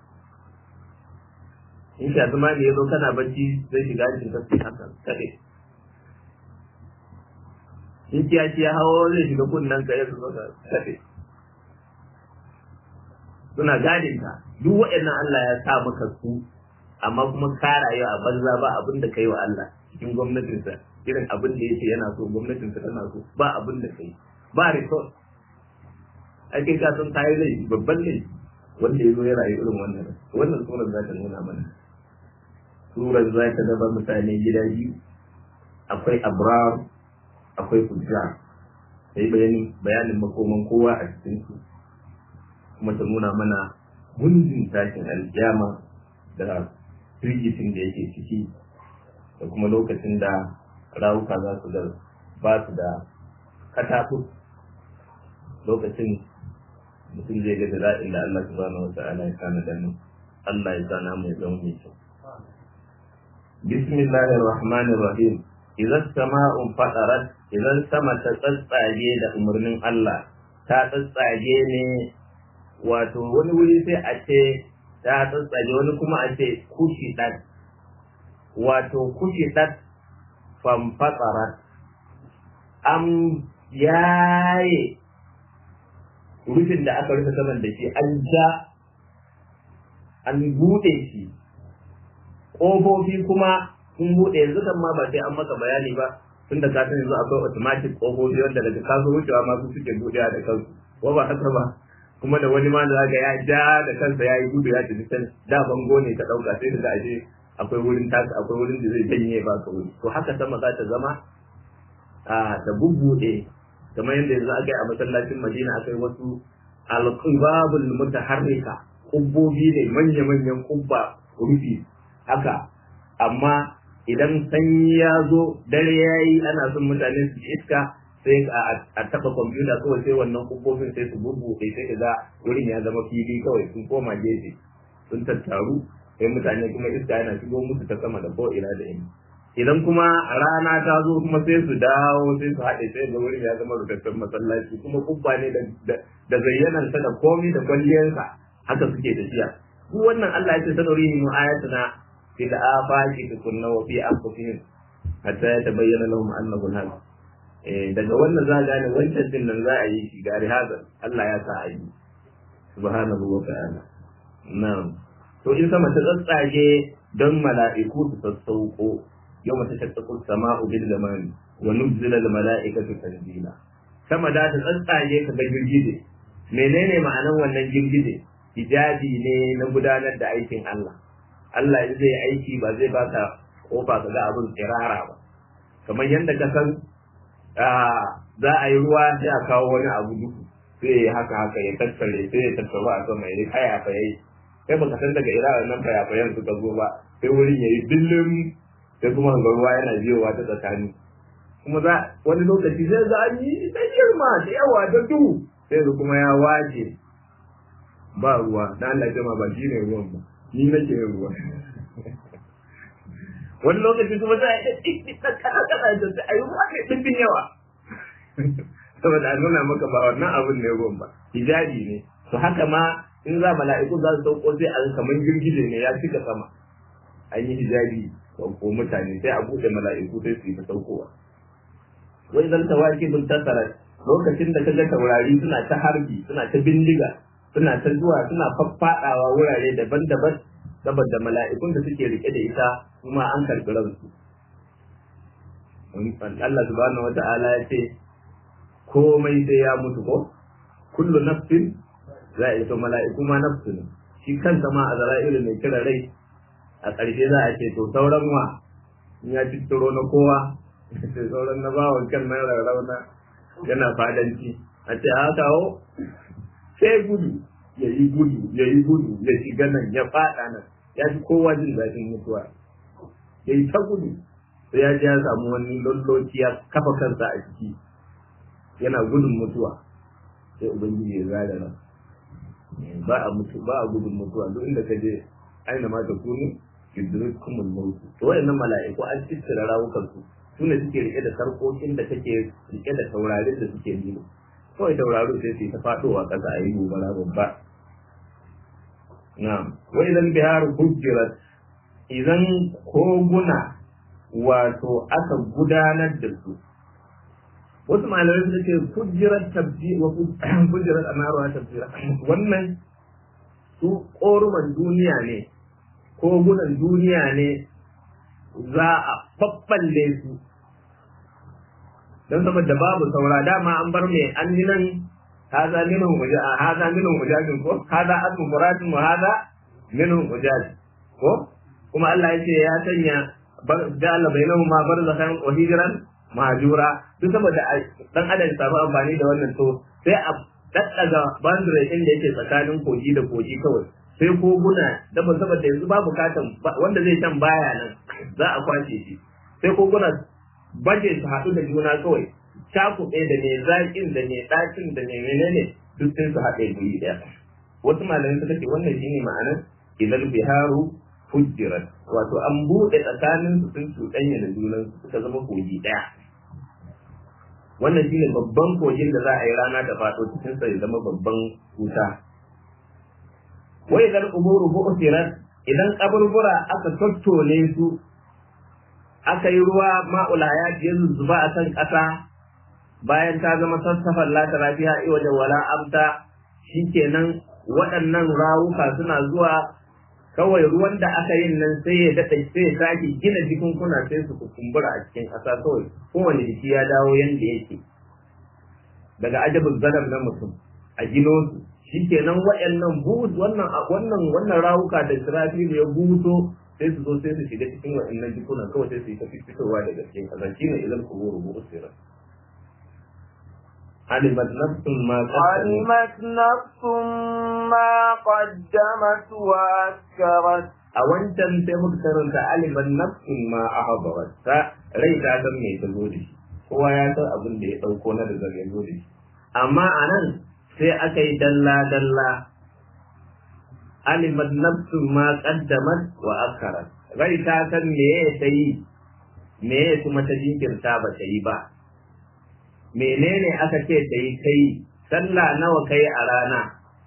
in sha zama ne yazo kana bacci zai shiga cikin kasu haka kade in kiyaci ya hawo zai shiga kunnan ka ya zo ka kade suna gadin ka duk waɗannan Allah ya sa maka su amma kuma ka rayu a banza ba abin da kai wa Allah cikin gwamnatinsa irin abin da yake yana so gwamnatinsa tana so ba abin da kai ba resource ai kai ka san tayi laifi babban laifi wanda ya zo ya rayu irin wannan wannan surar za ta nuna mana surar za ta zama mutane gida biyu akwai abrar akwai fujjar sai bayani bayanin makoman kowa a cikin su kuma ta nuna mana gundin tashin alkiyama da firgitin da yake ciki da kuma lokacin da rawuka za su da ba su da katafu lokacin mutum zai ga dala'in da Allah subhanahu wa ta'ala ya kana da mu Allah ya sana mu ya zama mai kyau bismillahir rahmanir rahim idan sama'un fadarat idan sama ta tsatsage da umarnin Allah ta tsatsage ne wato wani wuri sai a ce ta tsatsage wani kuma a ce kushi ɗan wato kushi ɗan famfatsarat an yaye rufin da aka rufe saman da shi an ja an buɗe shi ƙofofi kuma sun buɗe yanzu kan ma ba sai an maka bayani ba tunda ka san yanzu akwai automatic ƙofofi wanda daga kaso wucewa ma su suke buɗewa da kansu ko ba haka ba kuma da wani ma da ya ja da kansa ya yi gudu ya tafi can da bango ne ka ɗauka sai da ashe akwai wurin taka akwai wurin da zai janye ba ka wuri to haka sama za ta zama a ta bubbuɗe kamar yadda yanzu aka yi a masallacin madina aka yi wasu alqibabul mutaharrika kubbobi ne manya-manyan kubba rufi haka amma idan sanyi ya zo dare ya yi ana son mutane su iska sai a taba kwamfuta kawai sai wannan kubbobin sai su bubbuɗe sai ka ga wurin ya zama fili kawai sun koma gefe sun tattaru sai mutane kuma iska yana shigo musu ta sama da ko'ina da ina idan kuma rana ta zo kuma sai su dawo sai su haɗe sai ga wurin ya zama rutattun masallaci kuma kubba ne da zayyanarsa da komi da kwalliyarsa haka suke tafiya duk wannan Allah ya ce sanuri mu ayatuna fil afaqi tukunna wa fi anfusihim hatta yatabayyana lahum annahu al eh daga wannan za gane wancan din nan za a yi shi gari haka Allah ya sa a yi subhanahu wa ta'ala na'am to in sama ta tsatsage don mala'iku su sassauko yau mata shakkakun sama'u bil gamani wa nuzila al mala'ikatu tanzila sama da ta tsatsage ka ga girgije menene ma'anan wannan girgije hijabi ne na gudanar da aikin Allah Allah in zai aiki ba zai baka kofa ka ga abin tsirara ba kamar yadda ka san za a yi ruwa sai a kawo wani abu duhu sai ya haka haka ya tattare sai ya tattaru a sama ya kaya fa yayi kai baka san daga ira nan fayafayan suka zo ba sai wurin yayi dillin sai kuma ga ruwa yana biyowa ta tsakani kuma za wani lokaci sai za a yi da girma da yawa da duhu sai su kuma ya waje ba ruwa na Allah jama ba shi ne ruwan ba ni nake yin ruwa wani lokaci kuma za a yi ɗin kana kana da sai a yi ruwa kai ɗin yawa saboda a nuna maka ba wannan abin ne ruwan ba hijabi ne to haka ma in za mala'iku za su sauko sai a kamar girgije ne ya cika sama an yi hijabi ko mutane sai a buɗe mala'iku sai su yi ta saukowa wai zan tawaki bin tasara lokacin da kaga taurari suna ta harbi suna ta bindiga suna ta zuwa suna faffaɗawa wurare daban-daban saboda mala'ikun da suke rike da ita kuma an karɓi ransu Allah subhanahu wa ta'ala ya ce komai sai ya mutu ko kullu nafsin za a ito mala'iku ma nafsu ne shi kansa ma a zara'ilu mai kira rai a ƙarshe za a ce to sauran wa in ya cittiro na kowa sai sauran na bawan kan na rarrauna yana fadanci a ce a kawo sai gudu ya yi gudu ya yi gudu ya shiga nan ya faɗa nan ya fi kowa jin daɗin mutuwa ya yi ta gudu sai ya ji ya samu wani lulloci ya kafa kansa a ciki yana gudun mutuwa sai ubangiji ya zaga nan ba a mutu ba a gudun mutuwa duk inda ka je aina ma ta kunu yudrikumul maut to wayannan mala'iku an tsira rawukan su sune suke rike da sarkokin da take rike da taurarin da suke nilo kawai tauraro sai su ta fadowa kasa a yi gobara babba na'am wa idan bihar hujjirat idan koguna wato aka gudanar da su wasu malamai suka ce hujjirat tabbi wa hujjirat anaru tabbi wannan su koruman duniya ne kogunan duniya ne za a babballe su don saboda babu saura dama an bar mai an yi nan haza minhum uja haza minhum ujajin ko haza asmu muradin wa haza minhum ujaj ko kuma Allah ya ce ya sanya ja'ala bainahum ma barzakhan wa hijran mahjura duk saboda dan adam samu amfani da wannan to sai a daddaga boundary din da yake tsakanin kogi da kogi kawai sai koguna da ba saboda yanzu ba bukatan wanda zai can baya nan za a kwace shi sai koguna baje su haɗu da juna kawai cakuɗe da mai zaƙin da mai ɗakin da mai menene duk sai su haɗe guri ɗaya wasu malamai suka ce wannan shine ma'anar idan biharu fujjirat wato an buɗe tsakanin su sun cuɗanya da junan suka zama kogi ɗaya wannan shine babban kogin da za a yi rana da faɗo cikin sa ya zama babban wuta wai idan kuburu bu'sirat idan kaburbura aka tattone su aka yi ruwa ma'ulaya ya zuzzuba a kan ƙasa bayan ta zama sassafan lata lafiya wajen wala amta shikenan waɗannan rawuka suna zuwa kawai ruwan da aka yin nan sai ya daɗa sai ya sake gina jikunkuna sai su kumbura a cikin ƙasa kawai kowane jiki ya dawo yanda yake daga ajabin zalam na mutum a gino su shikenan waɗannan bus wannan wannan wannan rawuka da Israfil ya buso sai su zo sai su shiga cikin waɗannan jikunan kawai sai su yi ta fitowa daga cikin ƙasa shine idan ku rubu usira علمت نفس ما علمت نفس ما قدمت وأكرت a wancan sai muka karanta aliman nafsin ma ahadarat ta rai ta san me ta zo da shi kowa ya san abin da ya dauko na da ya zo da shi amma anan sai aka yi dalla dalla aliman nafsin ma qaddamat wa akharat rai ta san me ta yi me kuma ta jinkirta ba ta yi ba menene aka ce ta yi kai sallah nawa kai a rana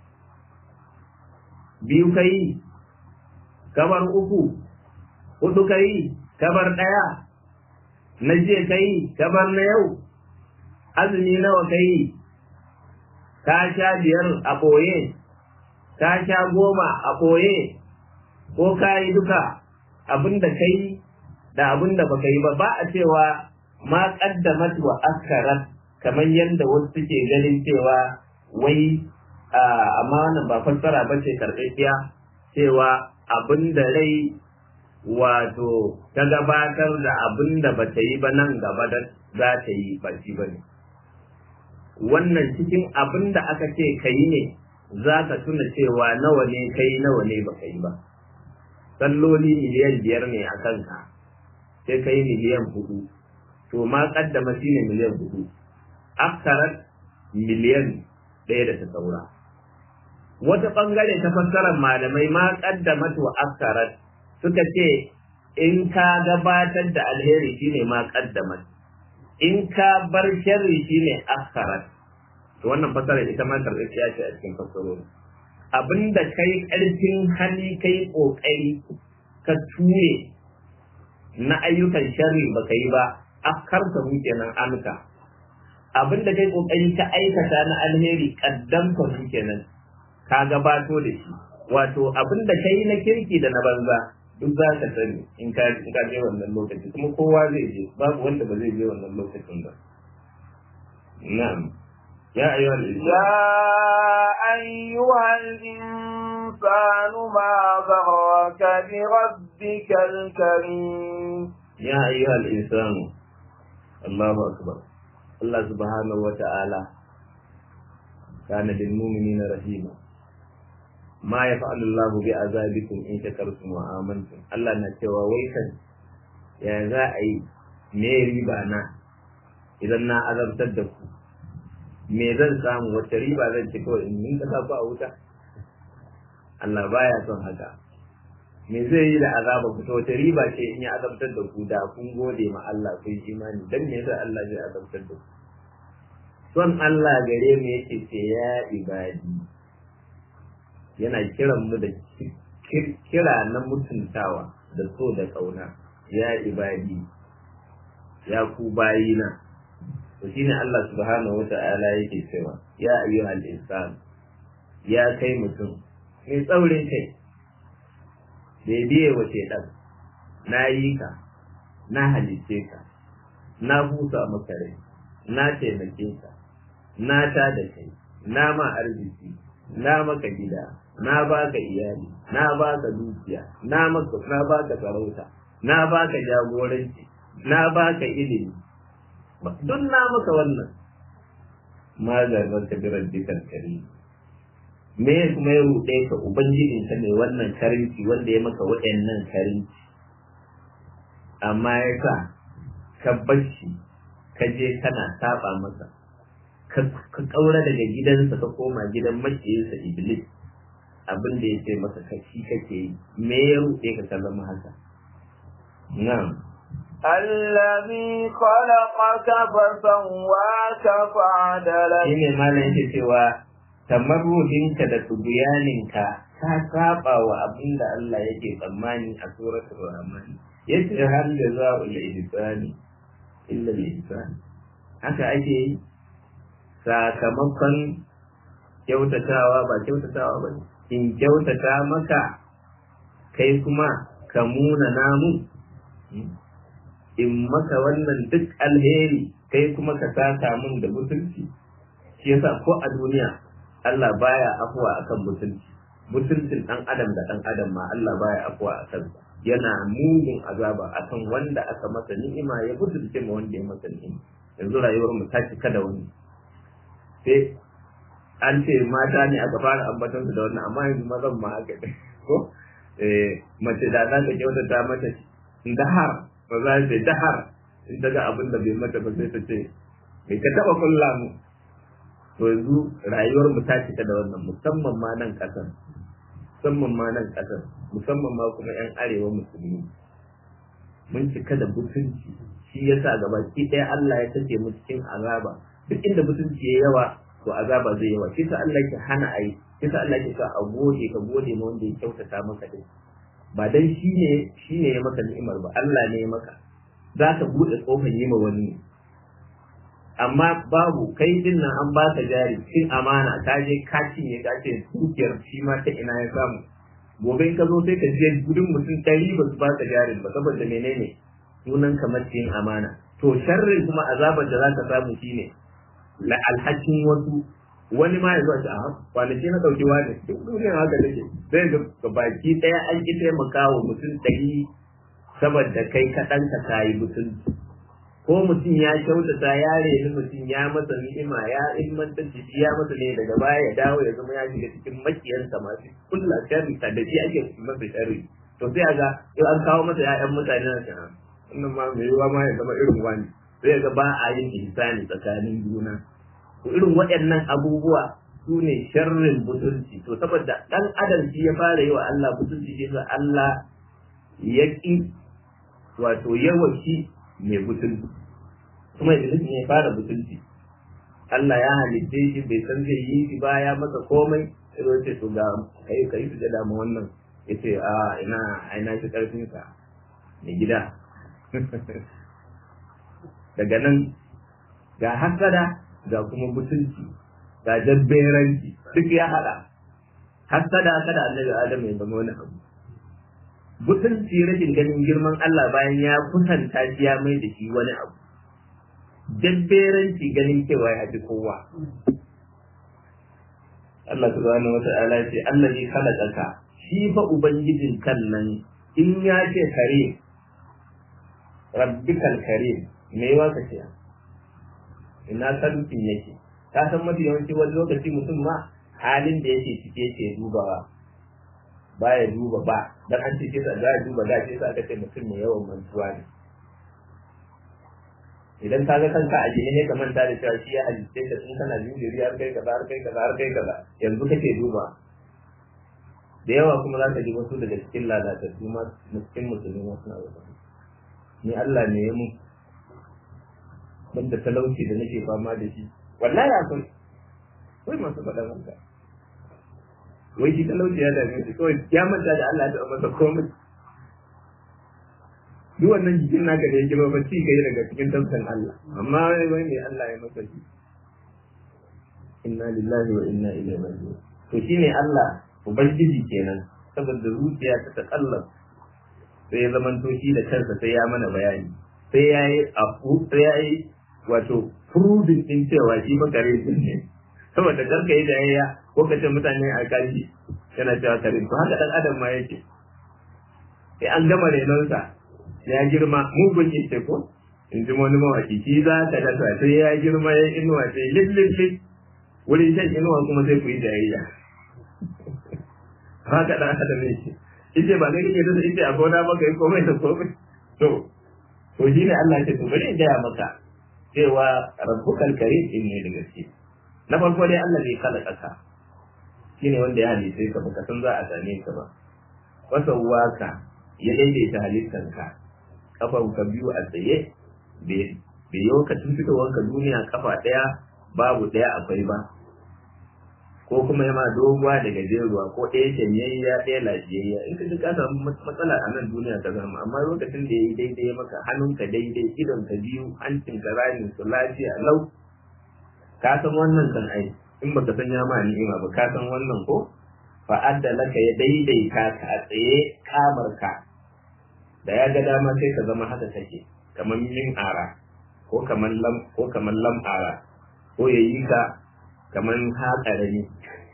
biyu kai kamar uku hudu kai kamar ɗaya na je kai kamar na yau azumi nawa kai ka sha biyar a ɓoye ka sha goma a ɓoye ko ka yi duka abin da kai da abin da baka yi ba ba a cewa ma ƙaddamat wa askarat kamar yadda wasu suke ganin cewa wai amma wannan ba fassara ba ce karɓaɓɓiya cewa abin da rai wato ta gabatar da abin da ba ta yi ba nan gaba da za ta yi ba shi ba ne wannan cikin abin da aka ce ka yi ne za ka tuna cewa nawa ne ka yi nawa ne ba ka yi ba salloli miliyan biyar ne a kanka sai ka yi miliyan hudu to ma kaddama shi ne miliyan hudu aksarat miliyan ɗaya da ta saura wata ɓangare ta fassarar malamai ma ƙaddamat wa aksarat suka ce in ka gabatar da alheri shine ma ƙaddamat in ka bar sharri shine aksarat to wannan fassarar ita ma karɓaɓɓiya ce a cikin fassarori abinda kai ƙarfin hali kai ƙoƙari ka ture na ayyukan sharri baka yi ba afkarta mu kenan amka abin da kai kokari ka aikata na alheri kaddamta mu kenan ka gabato da shi wato abin da kai na kirki da na banza duk za ka sani in ka in ka je wannan lokaci kuma kowa zai je babu wanda ba zai je wannan lokacin ba na'am ya ayyuhal يا أيها الإنسان ما غرك بربك الكريم ya ayyuhal insanu Allahu akbar Allah subhanahu wa ta'ala kana lil mu'minina rahima ma yaf'alu Allahu bi azabikum in shakartum wa amantum Allah na cewa wai kan ya za a yi me riba na idan na azabtar da ku me zan samu wacce riba zan ci kawai in yi ka ku a wuta Allah baya son haka me zai yi da azaba ku to wace riba ce in ya azabtar da ku da kun gode ma Allah kun imani dan me yasa Allah zai azabtar da ku son Allah gare mu yake ce ya ibadi yana kiran mu da kira na mutuntawa da so da kauna ya ibadi ya ku bayina to shine Allah subhanahu wata'ala yake cewa ya ayyuhal insan ya kai mutum mai tsaurin kai bai biye wa shaidan na yi ka na halice ka na busa maka rai na taimake ka na ta da kai na ma arziki na maka gida na baka iyali na baka dukiya na maka na baka sarauta na baka jagoranci na baka ilimi duk na maka wannan ma zarrar ka birar dukkan kari me kuma ya ruɗe ka ubangijin ka mai wannan karinci wanda ya maka waɗannan karinci amma ya sa ka bashi ka je kana saba masa ka ƙaura daga gidansa ka koma gidan maciyinsa iblis abin da ya ce masa kashi kake yi me ya ruɗe ka ka zama haka na'am الذي خلقك فسواك فعدلك shine malam yake cewa tamarruhinka da tubiyaninka ka saba wa abin da Allah yake tsammani a suratul rahman yace hal jazaa'ul ihsani illa al-ihsan haka ake yi sakamakon kyautatawa ba kyautatawa ba in kyautata maka kai kuma ka muna namu in maka wannan duk alheri kai kuma ka saka mun da mutunci shi yasa ko a duniya Allah baya afuwa akan mutunci mutuncin dan adam da dan adam ma Allah baya afuwa akan yana mugun azaba akan wanda aka masa ni'ima ya mutunce ma wanda ya masa ni'ima yanzu rayuwar mu ta cika da wani sai an ce mata ne aka fara ambaton su da wannan amma yanzu mazan ma haka ne ko eh mace da za ta kyautata mata dahar ba za ta dahar in ta ga abin da bai mata ba sai ta ce bai ka taba kulla mu to yanzu rayuwar mu ta cika da wannan musamman ma nan kasar musamman ma nan kasar musamman ma kuma yan arewa musulmi mun cika da mutunci shi yasa gaba ki ɗaya Allah ya tace mu cikin azaba duk inda mutunci ya yawa to azaba zai yawa shi sa Allah ke hana ayi shi sa Allah ke sa a gode ka gode ma wanda ya kyautata maka din ba dan shi ne shi ne ya maka ni'imar ba Allah ne ya maka za ka buɗe kofar yi ma wani amma babu kai din nan an ba ka jari cin amana ka je ka cinye ka ce dukiyar shi ma ta ina ya samu gobe in ka zo sai ka je gudun mutum ɗari ba su ba ka jarin ba saboda menene sunan kamar cin amana to sharrin kuma azabar da za ka samu shine la alhakin wasu wani ma ya zo a ce a kwanaki na ɗauki wani duk duniyar haka take sai ga baki ɗaya an ki taimaka wa mutum ɗari saboda kai kaɗan ka kayi mutunci ko mutum ya kyautata ya reni mutum ya masa ni'ima ya ilmantar da shi ya masa ne daga baya ya dawo ya zama ya shiga cikin makiyansa masu kulla sharri da shi ake masa sharri to sai ga yau an kawo masa ya'yan mutane na shi wannan ma mai yiwuwa ma ya zama irin wani sai ga ba a yin ihsani tsakanin juna to irin waɗannan abubuwa su ne sharrin butulci to saboda ɗan adam shi ya fara yi wa Allah butulci shi Allah ya ƙi wato yawanci mai butulci kuma iblis ne ya fara butulci Allah ya halitte shi bai san zai yi shi ba ya masa komai sai ce to ga kai kai su da mu wannan ya ce a ina aina shi ƙarfinsa mai gida daga nan ga hasada ga kuma mutunci ga jabberanci duk ya haɗa hasada kada annabi adam ya zama wani abu mutunci rashin ganin girman Allah bayan ya kusanta shi ya mai da shi wani abu jabberanci ganin cewa ya fi kowa Allah subhanahu wata'ala ce Allah ne khalaqaka shi fa ubangijin kan nan in ya ce kare rabbikal karim me yawa ka ce ina sarfin yake ka san mafi yawanci wani lokaci mutum ma halin da yake cike yake dubawa baya duba ba dan an ce sa za duba da ce sa aka ce mutum mai yawan mantuwa ne idan ka ga kanka a jini ne ka manta da cewa shi ya halitta ka tun kana jinjiri har kai kaza har kai kaza har kai kaza yanzu kake duba da yawa kuma za ka ji wasu daga cikin lalatattu ma cikin musulmi ma suna wata ni Allah ne ya mu banda talauci da nake fama da shi wallahi akwai wai masu faɗa haka wai shi talauci ya dame shi kawai ya manta da Allah ya taɓa masa komai duk wannan jikin naka da yake ba ci kai daga cikin tafsirin Allah amma wai wai ne Allah ya masa shi inna lillahi wa inna ilaihi raji'un to shine Allah ubangiji kenan saboda zuciya ta takallaf sai ya zamanto shi da kansa sai ya mana bayani sai ya yi afu sai ya yi wato furudin din cewa shi ba kare din ne saboda karka yi jayayya ko kace mutane a kaji yana cewa kare to haka dan adam ma yake sai an gama renonsa ya girma mugun yake ko in ji wani mawaki shi za ka dasa sai ya girma ya inuwa sai lillin wurin shan inuwa kuma sai ku yi jayayya haka dan adam yake ite ba zai kike da ite a gona ba kai komai da komai to to shi ne Allah ya ce to bari in gaya maka cewa rabbukal karim in ne da gaske na farko dai Allah bai kala kasa shine wanda ya halitta ka baka san za a same ka ba wasawwaka ya daidaita halittanka kafan ka biyu a tsaye bai yi lokacin fitowarka duniya kafa ɗaya babu ɗaya akwai ba ko kuma yama doguwa da gajeruwa ko ɗaya shanyayya ɗaya lafiyayya in ka ji ka samu matsala a nan duniya ta zama amma lokacin da ya yi daidai maka hannunka daidai idonka biyu hancinka ramin su lafiya lau ka san wannan kan ai in baka san ya ma ni'ima ba ka san wannan ko fa'adda laka ya daidaita ka a tsaye kamar ka da ya ga dama sai ka zama haka take kamar min ara ko kamar lam ko kamar lam ara ko ya yi ka kamar haƙarami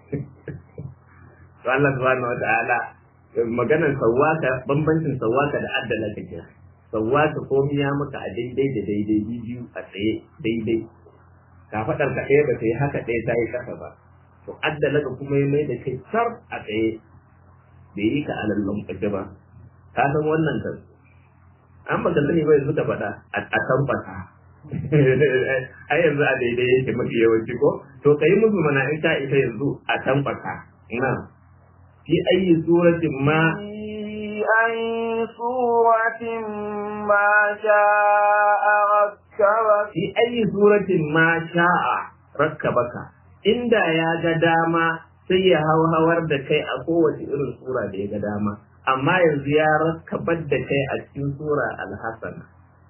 to Allah subhanahu wata'ala maganar sawwaka bambancin sawwaka da addala kake sawwaka komai ya maka a daidai da daidai biyu a tsaye daidai ka faɗar ka ɗaya ba ta yi haka ɗaya ta yi ƙasa ba to addala ka kuma ya mai da kai sar a tsaye bai yi ka alallon ƙaje ba ka san wannan kan an baka sani ba yanzu ka faɗa a tabbata ai yanzu a daidai yake mafi yawanci ko to ka yi musu mana in ka ita yanzu a tabbata na fi ayi suratin ma أي سورة ما شاء ركبك fi ayi suratin ma sha'a rakkabaka inda ya ga dama sai ya hau hawar da kai a kowace irin sura da ya ga dama amma yanzu ya rakkabar da kai a cikin sura alhassana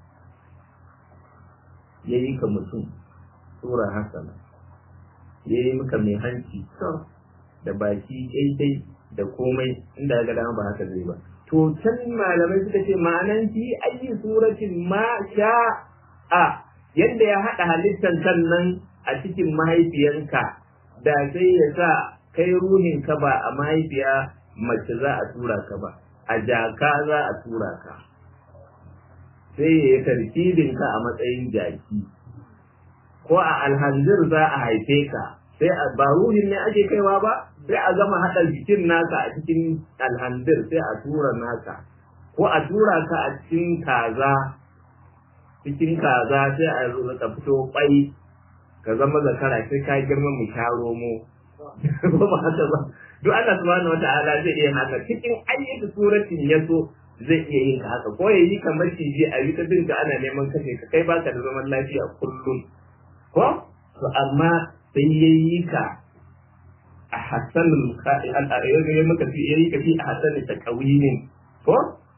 ya yi ka mutum sura hasana ya yi maka mai hanci kyau da baki daidai da komai inda ya ga dama ba haka zai ba to can malamai suka ce ma'anan fi ayi suratin ma sha'a yadda ya haɗa halittar kan nan a cikin mahaifiyanka da sai ya sa kai ruhin ka ba a mahaifiya mace za a tura ka ba a jaka za a tura ka sai ya yi tarkibin ka a matsayin jaki ko a alhanzir za a haife ka sai a ba ruhin ne ake kaiwa ba sai a gama haɗa jikin naka a cikin alhanzir sai a tura naka ko a tura ka a cikin kaza cikin kaza sai a zo ka fito kwai ka zama zakara sai ka girma mu sha romo ko ba haka ba duk Allah subhanahu wata'ala zai iya haka cikin ayyuka suratin ya so zai iya yin ka haka ko ya yi ka maciji a yi ta dinka ana neman kashe ka kai baka da zaman lafiya kullum ko to amma sai ya yi ka a ahsanul ya maka fi yayi ka fi ahsanul taqwimin ko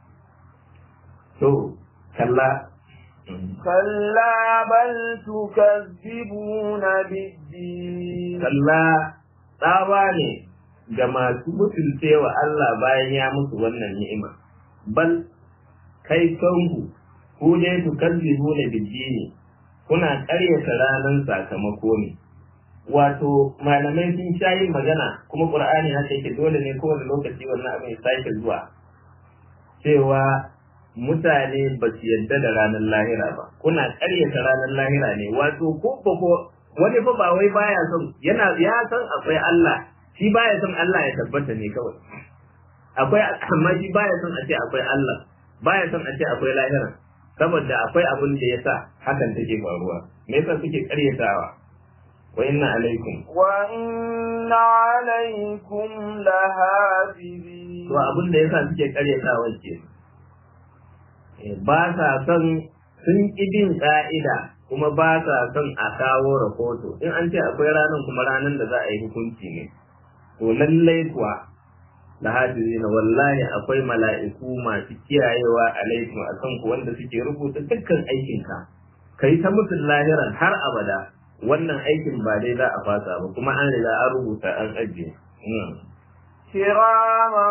to kalla كلا بل تكذبون بالدين kalla tsawa ne ga masu mutuncewa Allah bayan ya musu wannan ni'ima bal kai kanku ku dai ku kazzibu na biddini kuna ƙaryata ranar sakamako ne wato malamai sun sha yin magana kuma qur'ani haka yake dole ne kowane lokaci wannan abin ya sake zuwa cewa mutane ba su yarda da ranar lahira ba kuna ƙaryata ranar lahira ne wato ko ba ko wani fa ba wai baya son yana ya san akwai Allah shi baya son Allah ya tabbata ne kawai akwai amma shi baya son a ce akwai Allah baya son a ce akwai lahira saboda akwai abin da yasa hakan take faruwa me yasa suke ƙaryatawa wa inna alaikum وإن عليكم لحافظين to abin da yasa suke ƙaryatawa ke ba sa son sun ƙi bin ƙa'ida kuma ba sa son a kawo rahoto in an ce akwai ranar kuma ranar da za a yi hukunci ne to lallai kuwa da hafizi na wallahi akwai mala'iku masu kiyayewa alaikum a kanku wanda suke rubuta dukkan aikinka ka yi ta mutum lahiran har abada wannan aikin ba dai za a fasa ba kuma an riga an rubuta an ajiye كراما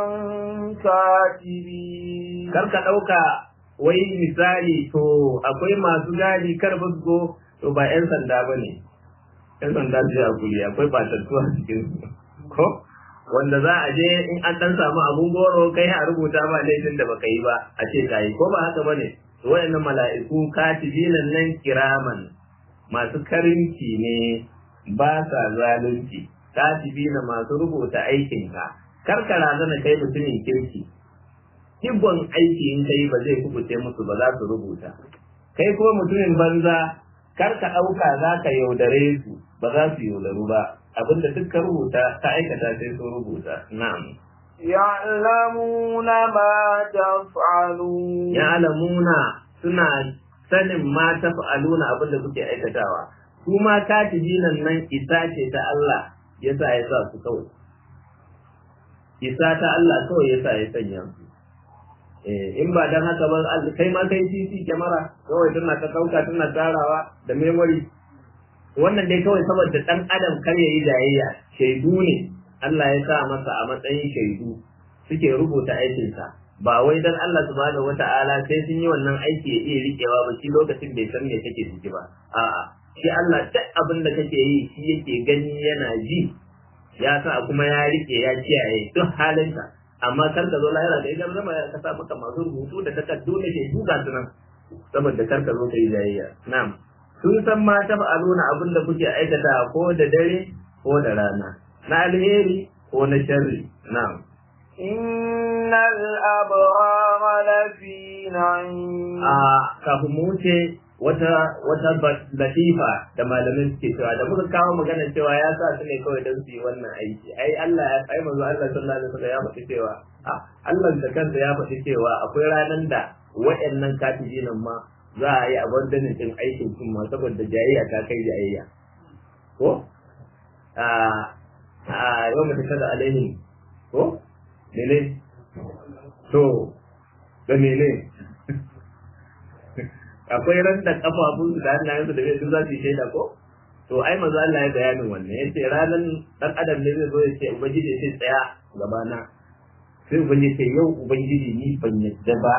كاتبين kar ka ɗauka wai misali to akwai masu gadi kar basgo to ba 'yan sanda ba ne 'yan sanda su a kuli akwai batattu a cikin su ko wanda za a je in an dan samu abun goro kai a rubuta ba laifin da baka yi ba a ce ka yi ko ba haka bane to wayannan mala'iku katibinan nan kiraman masu karinci ne ba sa zalunci katibina masu rubuta aikinka kar ka razana kai mutumin kirki hibban aiki in kai ba zai kubuce musu ba za su rubuta kai kuma mutumin banza kar ka ɗauka za ka yaudare su ba za su yaudaru ba abinda duk ka rubuta ta aikata sai sun rubuta na'am يعلمون ما تفعلون ya alamuna suna sanin ma ta fa'aluna abinda kuke aikatawa su ma katibinan nan isa ce ta Allah yasa ya sa su kawai isa ta Allah kawai yasa ya sanya su in ba dan haka ba kai ma kai CC kyamara kawai tana ta dauka tana tarawa da memory wannan dai kawai saboda dan adam kar ya yi jayayya shaidu ne Allah ya sa masa a matsayin shaidu suke rubuta aikinsa ba wai dan Allah subhanahu wata'ala sai sun yi wannan aiki ya iya rikewa ba shi lokacin bai san me kake ciki ba a'a shi Allah duk abin da kake yi shi yake gani yana ji ya sa kuma ya rike ya kiyaye duk halinka amma kar ka zo lahira da idan zama ka sa maka masu rubutu da takardu da ke duka su nan saboda kar ka zo ka yi jayayya na'am sun san ma ta fa'aluna abin da kuke aikata ko da dare ko da rana na alheri ko na sharri na'am إن الأبرار لفي نعيم a kafin mu wuce wata wata latifa da malamin suke cewa da muka kawo magana cewa ya sa su ne kawai don su yi wannan aiki ai Allah ya ai manzo Allah sallallahu alaihi wasallam ya faɗi cewa a Allah da kansa ya faɗi cewa akwai ranan da waɗannan katibinan ma za a yi abandonin din aikin sun ma saboda jayayya ta kai jayayya ko a a yau mutum kada alaihim ko mene to da mene akwai ran da kafafun su da hannayensu da su za su yi shaida ko to ai manzo Allah ya bayanin wannan yace ranan dan adam ne zai zo ya ce ubangiji sai tsaya gabana sai ubangiji ce yau ubangiji ni ban yadda ba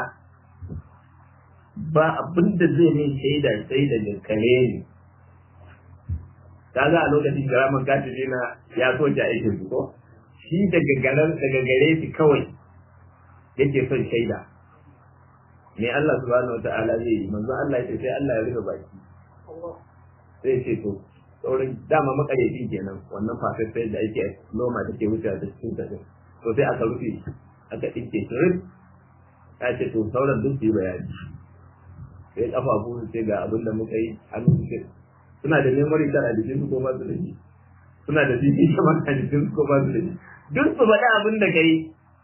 ba abin da zai min shaida sai da kare ni kaga a lokacin garaman katibi na ya so ta aikin su ko shi daga garan daga gare shi kawai yake son shaida me Allah subhanahu wata'ala zai yi manzo Allah ya ce sai Allah ya rufe baki sai ce to saurin dama makaryacin kenan wannan fafafai da ake noma take wuce da cikin ta to sai aka rufe aka dinke shi rif ya ce to sauran duk su yi bayani sai kafafu su ce ga abin da muka yi hannu su ce suna da memory card a jikin su ko ba su da shi suna da jiki kamar a jikin su ko ba su da shi duk su faɗi abin da ka yi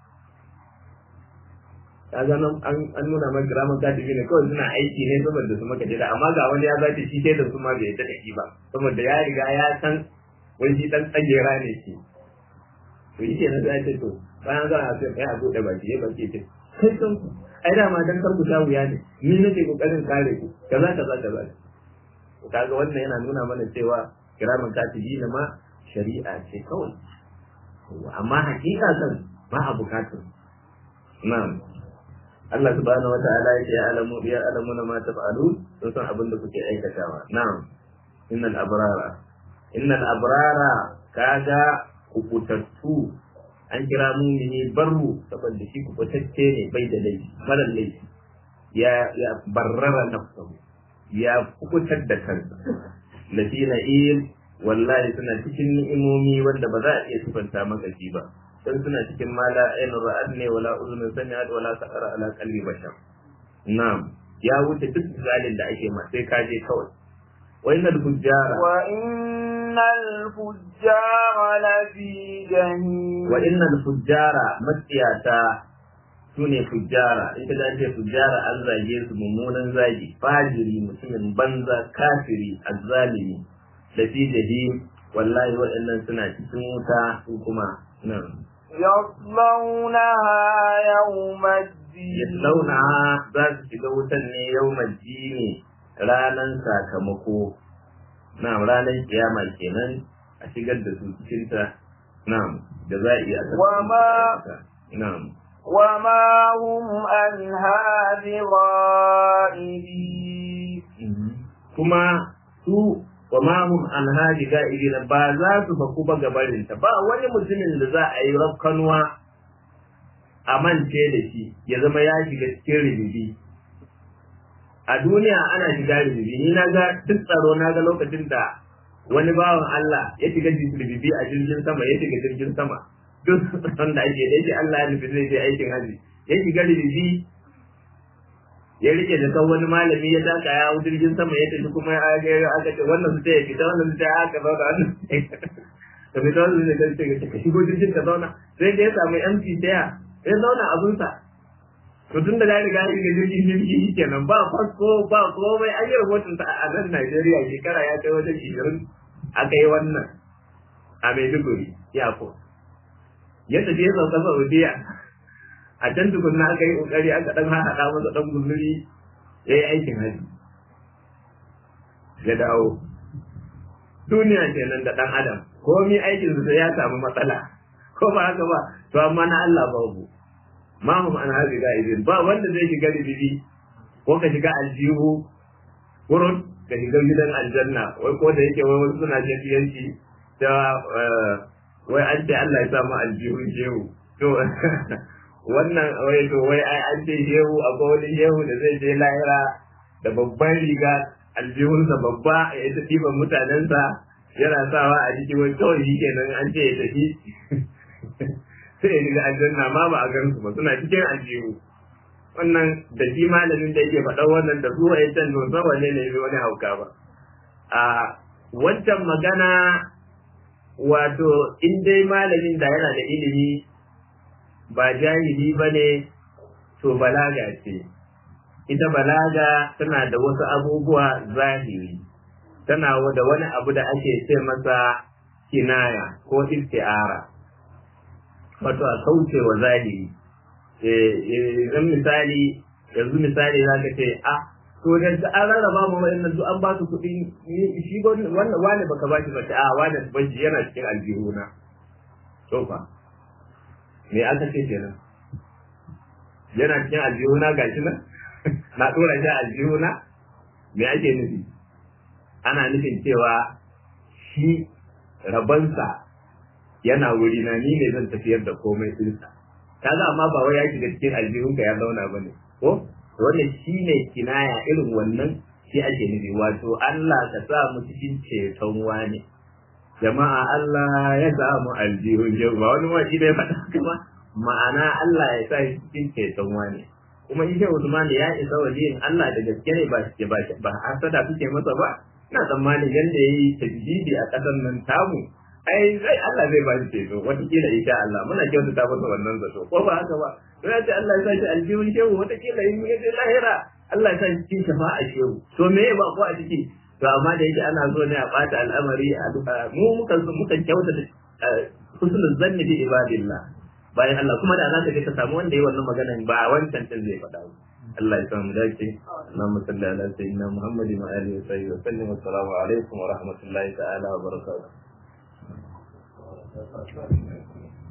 ka ga nan an nuna maka ramin katibi ne kawai suna aiki ne saboda su maka jira amma ga wani ya zace shi sai da su ma bai yadda da shi ba saboda ya riga ya san wai shi dan tsagera ne shi to yi ke na sai ce to bayan za a ce kai a buɗe baki ya baki ce kai san ku ai dama dan kar ku sha wuya ne ni nake kokarin kare ku kaza kaza kaza to kaga wannan yana nuna mana cewa kiramin katibi na ma shari'a ce kawai amma hakika kan ba a bukatun na'am Allah subhanahu wa ta'ala yake ya alamu ya alamu na ma taf'alun sun san abin da kuke aikatawa na'am innal abrara innal abrara kaga kukutattu an kira mumini barru saboda shi kubutacce ne bai da laifi marar laifi ya ya barrara nafsahu ya kukutar da kansa lafi na'im wallahi suna cikin ni'imomi wanda ba za a iya sifanta maka shi ba dan suna cikin mala ainihin ra'ad ne wala uzunin sami'at wala saqara ala qalbi bashar na'am ya wuce duk zalin da ake ma sai ka je kawai wa innal fujjara wa innal fujjara lafi jahim wa innal fujjara matsiyata sune fujjara ita da ce fujjara an zage su mummunan zagi fajiri mutumin banza kafiri azzalimi da fi jahim wallahi waɗannan suna cikin wuta su kuma nan يصلونها يوم الدين yaslauna za su shiga wutan ne yau ne ranan sakamako na ranan kiyama kenan a shigar da su cikin ta na'am da za a iya Wama- na'am وما هم عنها بغائبين kuma su wa ma hum an haji ga'ibina ba za su faku ba gabarin ta ba wani mutumin da za a yi rafkanuwa a mance da shi ya zama ya shiga cikin ribibi a duniya ana shiga ribibi ni na ga duk tsaro na ga lokacin da wani bawan Allah ya shiga ribibi a jirgin sama ya shiga jirgin sama duk wanda ake da yake Allah ya nufi zai je aikin haji ya shiga ribibi ya rike da kan wani malami ya taka ya hau jirgin sama ya tafi kuma ya ga aka ce wannan su ya fita wannan su ya aka zauna wannan ka fita wannan su ya ce ka shigo jirgin ka zauna sai da ya samu MC taya ya zauna abunsa to tun da ya riga ya shiga jirgin jirgi kenan ba fasko ba komai an yi rahoton ta a nan Najeriya shekara ya kai wajen ishirin aka yi wannan a Maiduguri ya ko ya tafi ya sauka Saudiya a can tukunna aka yi kokari aka dan haɗa masa dan guzuri ya yi aikin haji ya dawo duniya kenan da dan adam komi aikin su sai ya samu matsala ko ba haka ba to amma na Allah babu ma hum an hazi ga'ibin ba wanda zai shiga ribibi ko ka shiga aljihu kurun ka shiga gidan aljanna wai ko da yake wai wasu suna shafiyanci ta wai an ce Allah ya samu aljihu shehu to wannan wai to wai ai an ce shehu akwai wani shehu da zai je lahira da babban riga aljihunsa babba ya ta ɗiban mutanensa yana sawa a jiki wai kawai shi kenan an ce ya tafi sai ya shiga aljanna ma ba a gansu ba suna cikin aljihu wannan da shi malamin da yake faɗa wannan da zuwa ya can don saboda ne ne wani hauka ba a wancan magana wato in dai malamin da yana da ilimi ba jahili ba ne to balaga ce ita balaga tana da wasu abubuwa zahiri tana da wani abu da ake ce masa kinaya ko isti'ara wato a kauce wa zahiri idan misali yanzu misali za ka ce a to da an rarraba mu wa'annan duk an ba su kuɗi shi wannan wane baka ba shi ba a wane ba shi yana cikin aljihuna to fa me aka ce kenan yana cikin aljihuna gashi nan na dora shi aljihuna me ake nufi ana nufin cewa shi rabansa yana wuri na ni ne zan tafiyar da komai dinsa kaga amma ba wai ya shiga cikin aljihunka ya zauna bane ko wannan shine kinaya irin wannan shi ake nufi wato Allah ka sa mu cikin ceton wani jama'a Allah ya sa mu aljihun yau ba wani ma shi bai faɗa kuma ma'ana Allah ya sa shi cikin ceton wani kuma in shi Usman ya isa wajen Allah da gaske ne ba ba ba hasada kuke masa ba ina tsammanin yanda yayi tajdidi a ƙasar nan tamu ai zai Allah zai ba shi ceto watakila insha Allah muna kyautata masa wannan zato ko ba haka ba to ya ce Allah ya sa shi aljihun shehu watakila in ya je lahira Allah ya sa shi cikin shafa'a shehu to me ba ko a ciki to amma da yake ana so ne a bata al'amari a duka mu mukan mukan kyautata husnul zanni bi ibadillah bayan Allah kuma da za ka je ka samu wanda yi wannan magana ba wancan din zai faɗa ba Allah ya samu dace Allahumma salli ala sayyidina Muhammadin wa alihi wa sahbihi wa sallam assalamu alaikum wa rahmatullahi ta'ala wa barakatuh